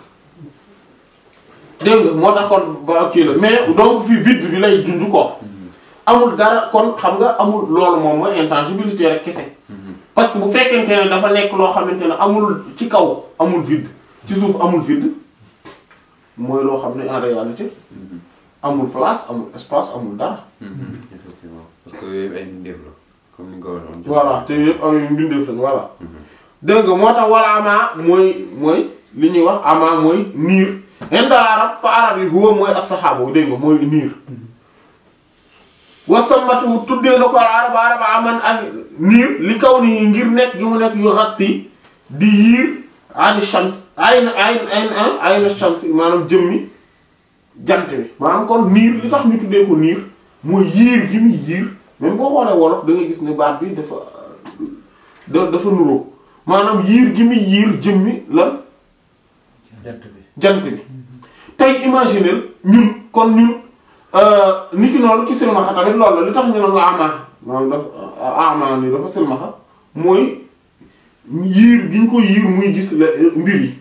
dégg nga moo tax kon ba kii la mais donc fii vide bi lay junj ko amul dara kon xam nga amul loolu moom mooy intangibilité rek kese parce que bu fekkente ne dafa nekk loo xamante ne amul ci kaw amul vide ci suuf amul vide mooy loo xam ne en réalité amul place amul espace amul dara. effectivement parce que yooyu ay mbindeef la comme ni nga ko waxoon. voilà te yëpp ay mbindeef lañ voilà. dégg nga moo tax wala ama mooy mooy li ñuy wax ama mooy niir inda arab fa arab yi huwa mooy as-saxaabu dégg nga mooy niir wasamatu tuddee na ko arab arab aman ak niir li kaw ni ngir nekk gi mu nekk yu xatti di yiir ani shams ayn ayn ayn ayna shams maanaam jëmmi jant bi maanaam kon niir li tax ñu tuddee ko niir mooy yiir gi muy yiir même boo xoolee wolof da nga gis ne baat bi dafa da dafa nuroo maanaam yiir gi muy yiir jëmmi lan jant bi jant bi tey imaginer ñun kon ñun nit ki noonu ki silmaxa tamit loolu la li tax ñu naan nga ama maanaam dafa ama ni dafa silmaxa mooy yiir gi ñu ko yiir muy gis la mbir yi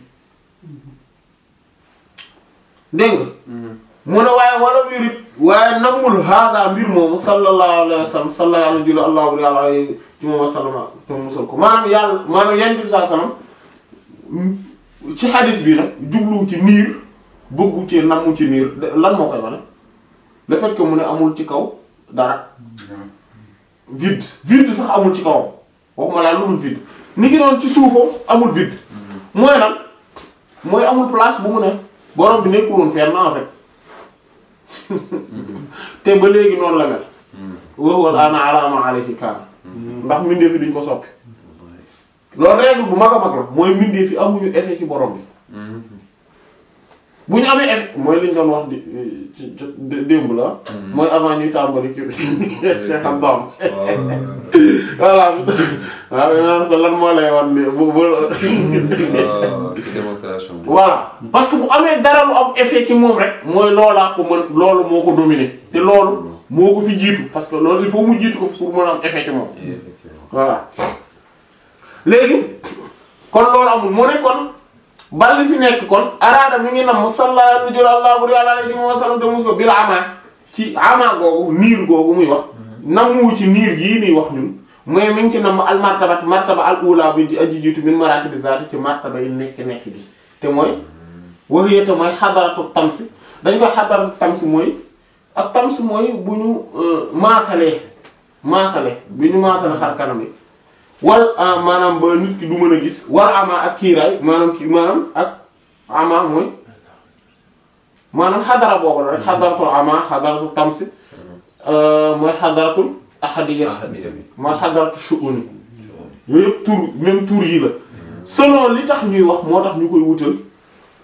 dégg nga mu ne waaye wala murit waaye nammul hada mbir moomu sallallahu alayhi wa sallam sallallahu alayhi wa allahu alayhi ci moom wasallama te musal ko maanaam yàlla maanaam yenn bi saa sallam ci xadis bi nag jublu ci niir bëggu ci nammu ci niir lan moo koy wane le fait que mu ne amul ci kaw dara vide vide sax amul ci kawam waxuma laa lu dul vide ni ki doon ci suufam amul vide mooy lan mooy amul place bu mu ne borom bi nekkul woon fenn en fait te ba léegi noonu la mel wowal ana alama alayhi kaan ndax mbindeef yi duñ ko soppi loolu règle bu mag a mag la mooy mbindeef yi amuñu effet ci borom bi bu ñu amee effet mooy liñ doon wax di ci démb la mooy avant ñuy tàmbali ci Cheikh Abdam voilà waaw naan ko lan moo lay wan ni bu bu démonstration bi. voilà parce que bu amee dara lu am effet ci moom rek mooy loolaa ko mën loolu moo ko dominer te loolu moo ko fi jiitu parce que loolu il faut mu jiitu ko pour mën a am effet ci moom effectivement. voilà léegi kon loolu amul mu ne kon bal li fi nekk kon araada mi ngi nam mu salla nu jël allah bur yàlla alayhi wa sallam te mus ko bil ama ci ama googu niir googu muy wax namu ci niir gii nii wax ñun mooy mi ngi ci nam al martabat martaba al ula bi di aji jiitu min maratibi zaati ci martaba yi nekk nekk bi te mooy waxiyete mooy xadaratu tamsi dañ koy xadaratu tamsi mooy ak tamsi mooy bu ñu maasalee maasale bi ñu maasale xar kanam yi wal maanaam ba nit ki du mën a gis war ama ak kiiraay maanaam kii maanaam ak ama mooy maanaam xadara boobu la rek xadaratul ama xadaratul tamsi mooy xadaratul ahadiyat ahadiya bi. mooy xadaratul shu'uni yooyu yëpp tur même tur yi la selon li tax ñuy wax moo tax ñu koy wutal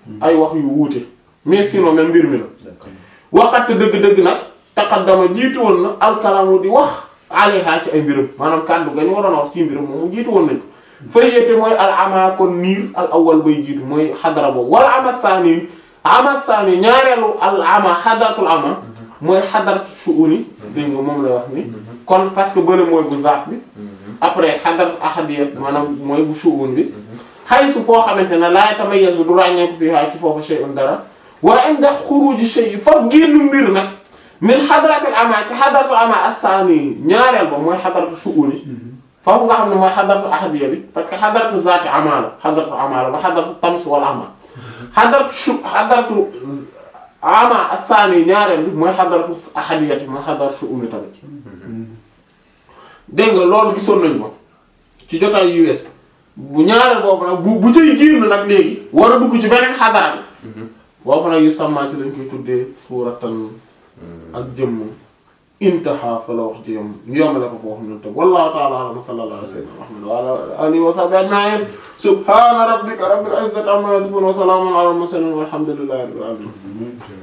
ay wax yu wuute mais sinon même mbir mi la d'accord waxat dëgg-dëgg nag taqaddama jiitu woon na alkalaamu di wax alayha ci ay mbiram maanaam kàddu ga ñu waroon a wax ci mbiram moom jiitu woon nañ ko fay yéete mooy al ama kon niir al awwal bay jiitu mooy xadara boobu wala ama saani ama saani ñaareelu al ama xadaratul ama mooy xadaratu shu'uni dégg nga moom lay wax ni kon parce que bële mooy bu zaat bi après xadaratu ahadiyat maanaam mooy bu shu'un bi xaysu foo xamante ne laa tamayyazu du ràññeeku fii haa ci foofu shay'un dara wa inda xuruji shay foofu génn mbir nag min xadaratul ama ci xadaratul ama as-saani ñaareel ba mooy xadaratu shu'uni foofu nga xam ne mooy xadaratu ahadiya bi parce que xadaratu zaati ama la xadaratu ama la ba xadaratu tams wal ama xadaratu shu xadaratu ama as-saani ñaareel bi mooy xadaratu ahadiya bi mooy xadaratu shu'uni tamit dégg nga loolu gisoon nañ ko ci jotaay yu wees bu ñaareel boobu nag bu bu cay génn nag léegi war a dugg ci beneen xadara bi boobu nag yu sàmmaa ci lañ koy tuddee suuratan ak jëmm intaha fa la wax ji yom ñu yomale ko foofu ñun tam wallahu ta'ala a'lam sallallahu alayhi wa sallam Muhammad wa ala alihi wa sahbihi ajma'in subhana rabbika rabbil izzati amma yasifun wa salamun ala al mursalin walhamdulillahi rabbil alamin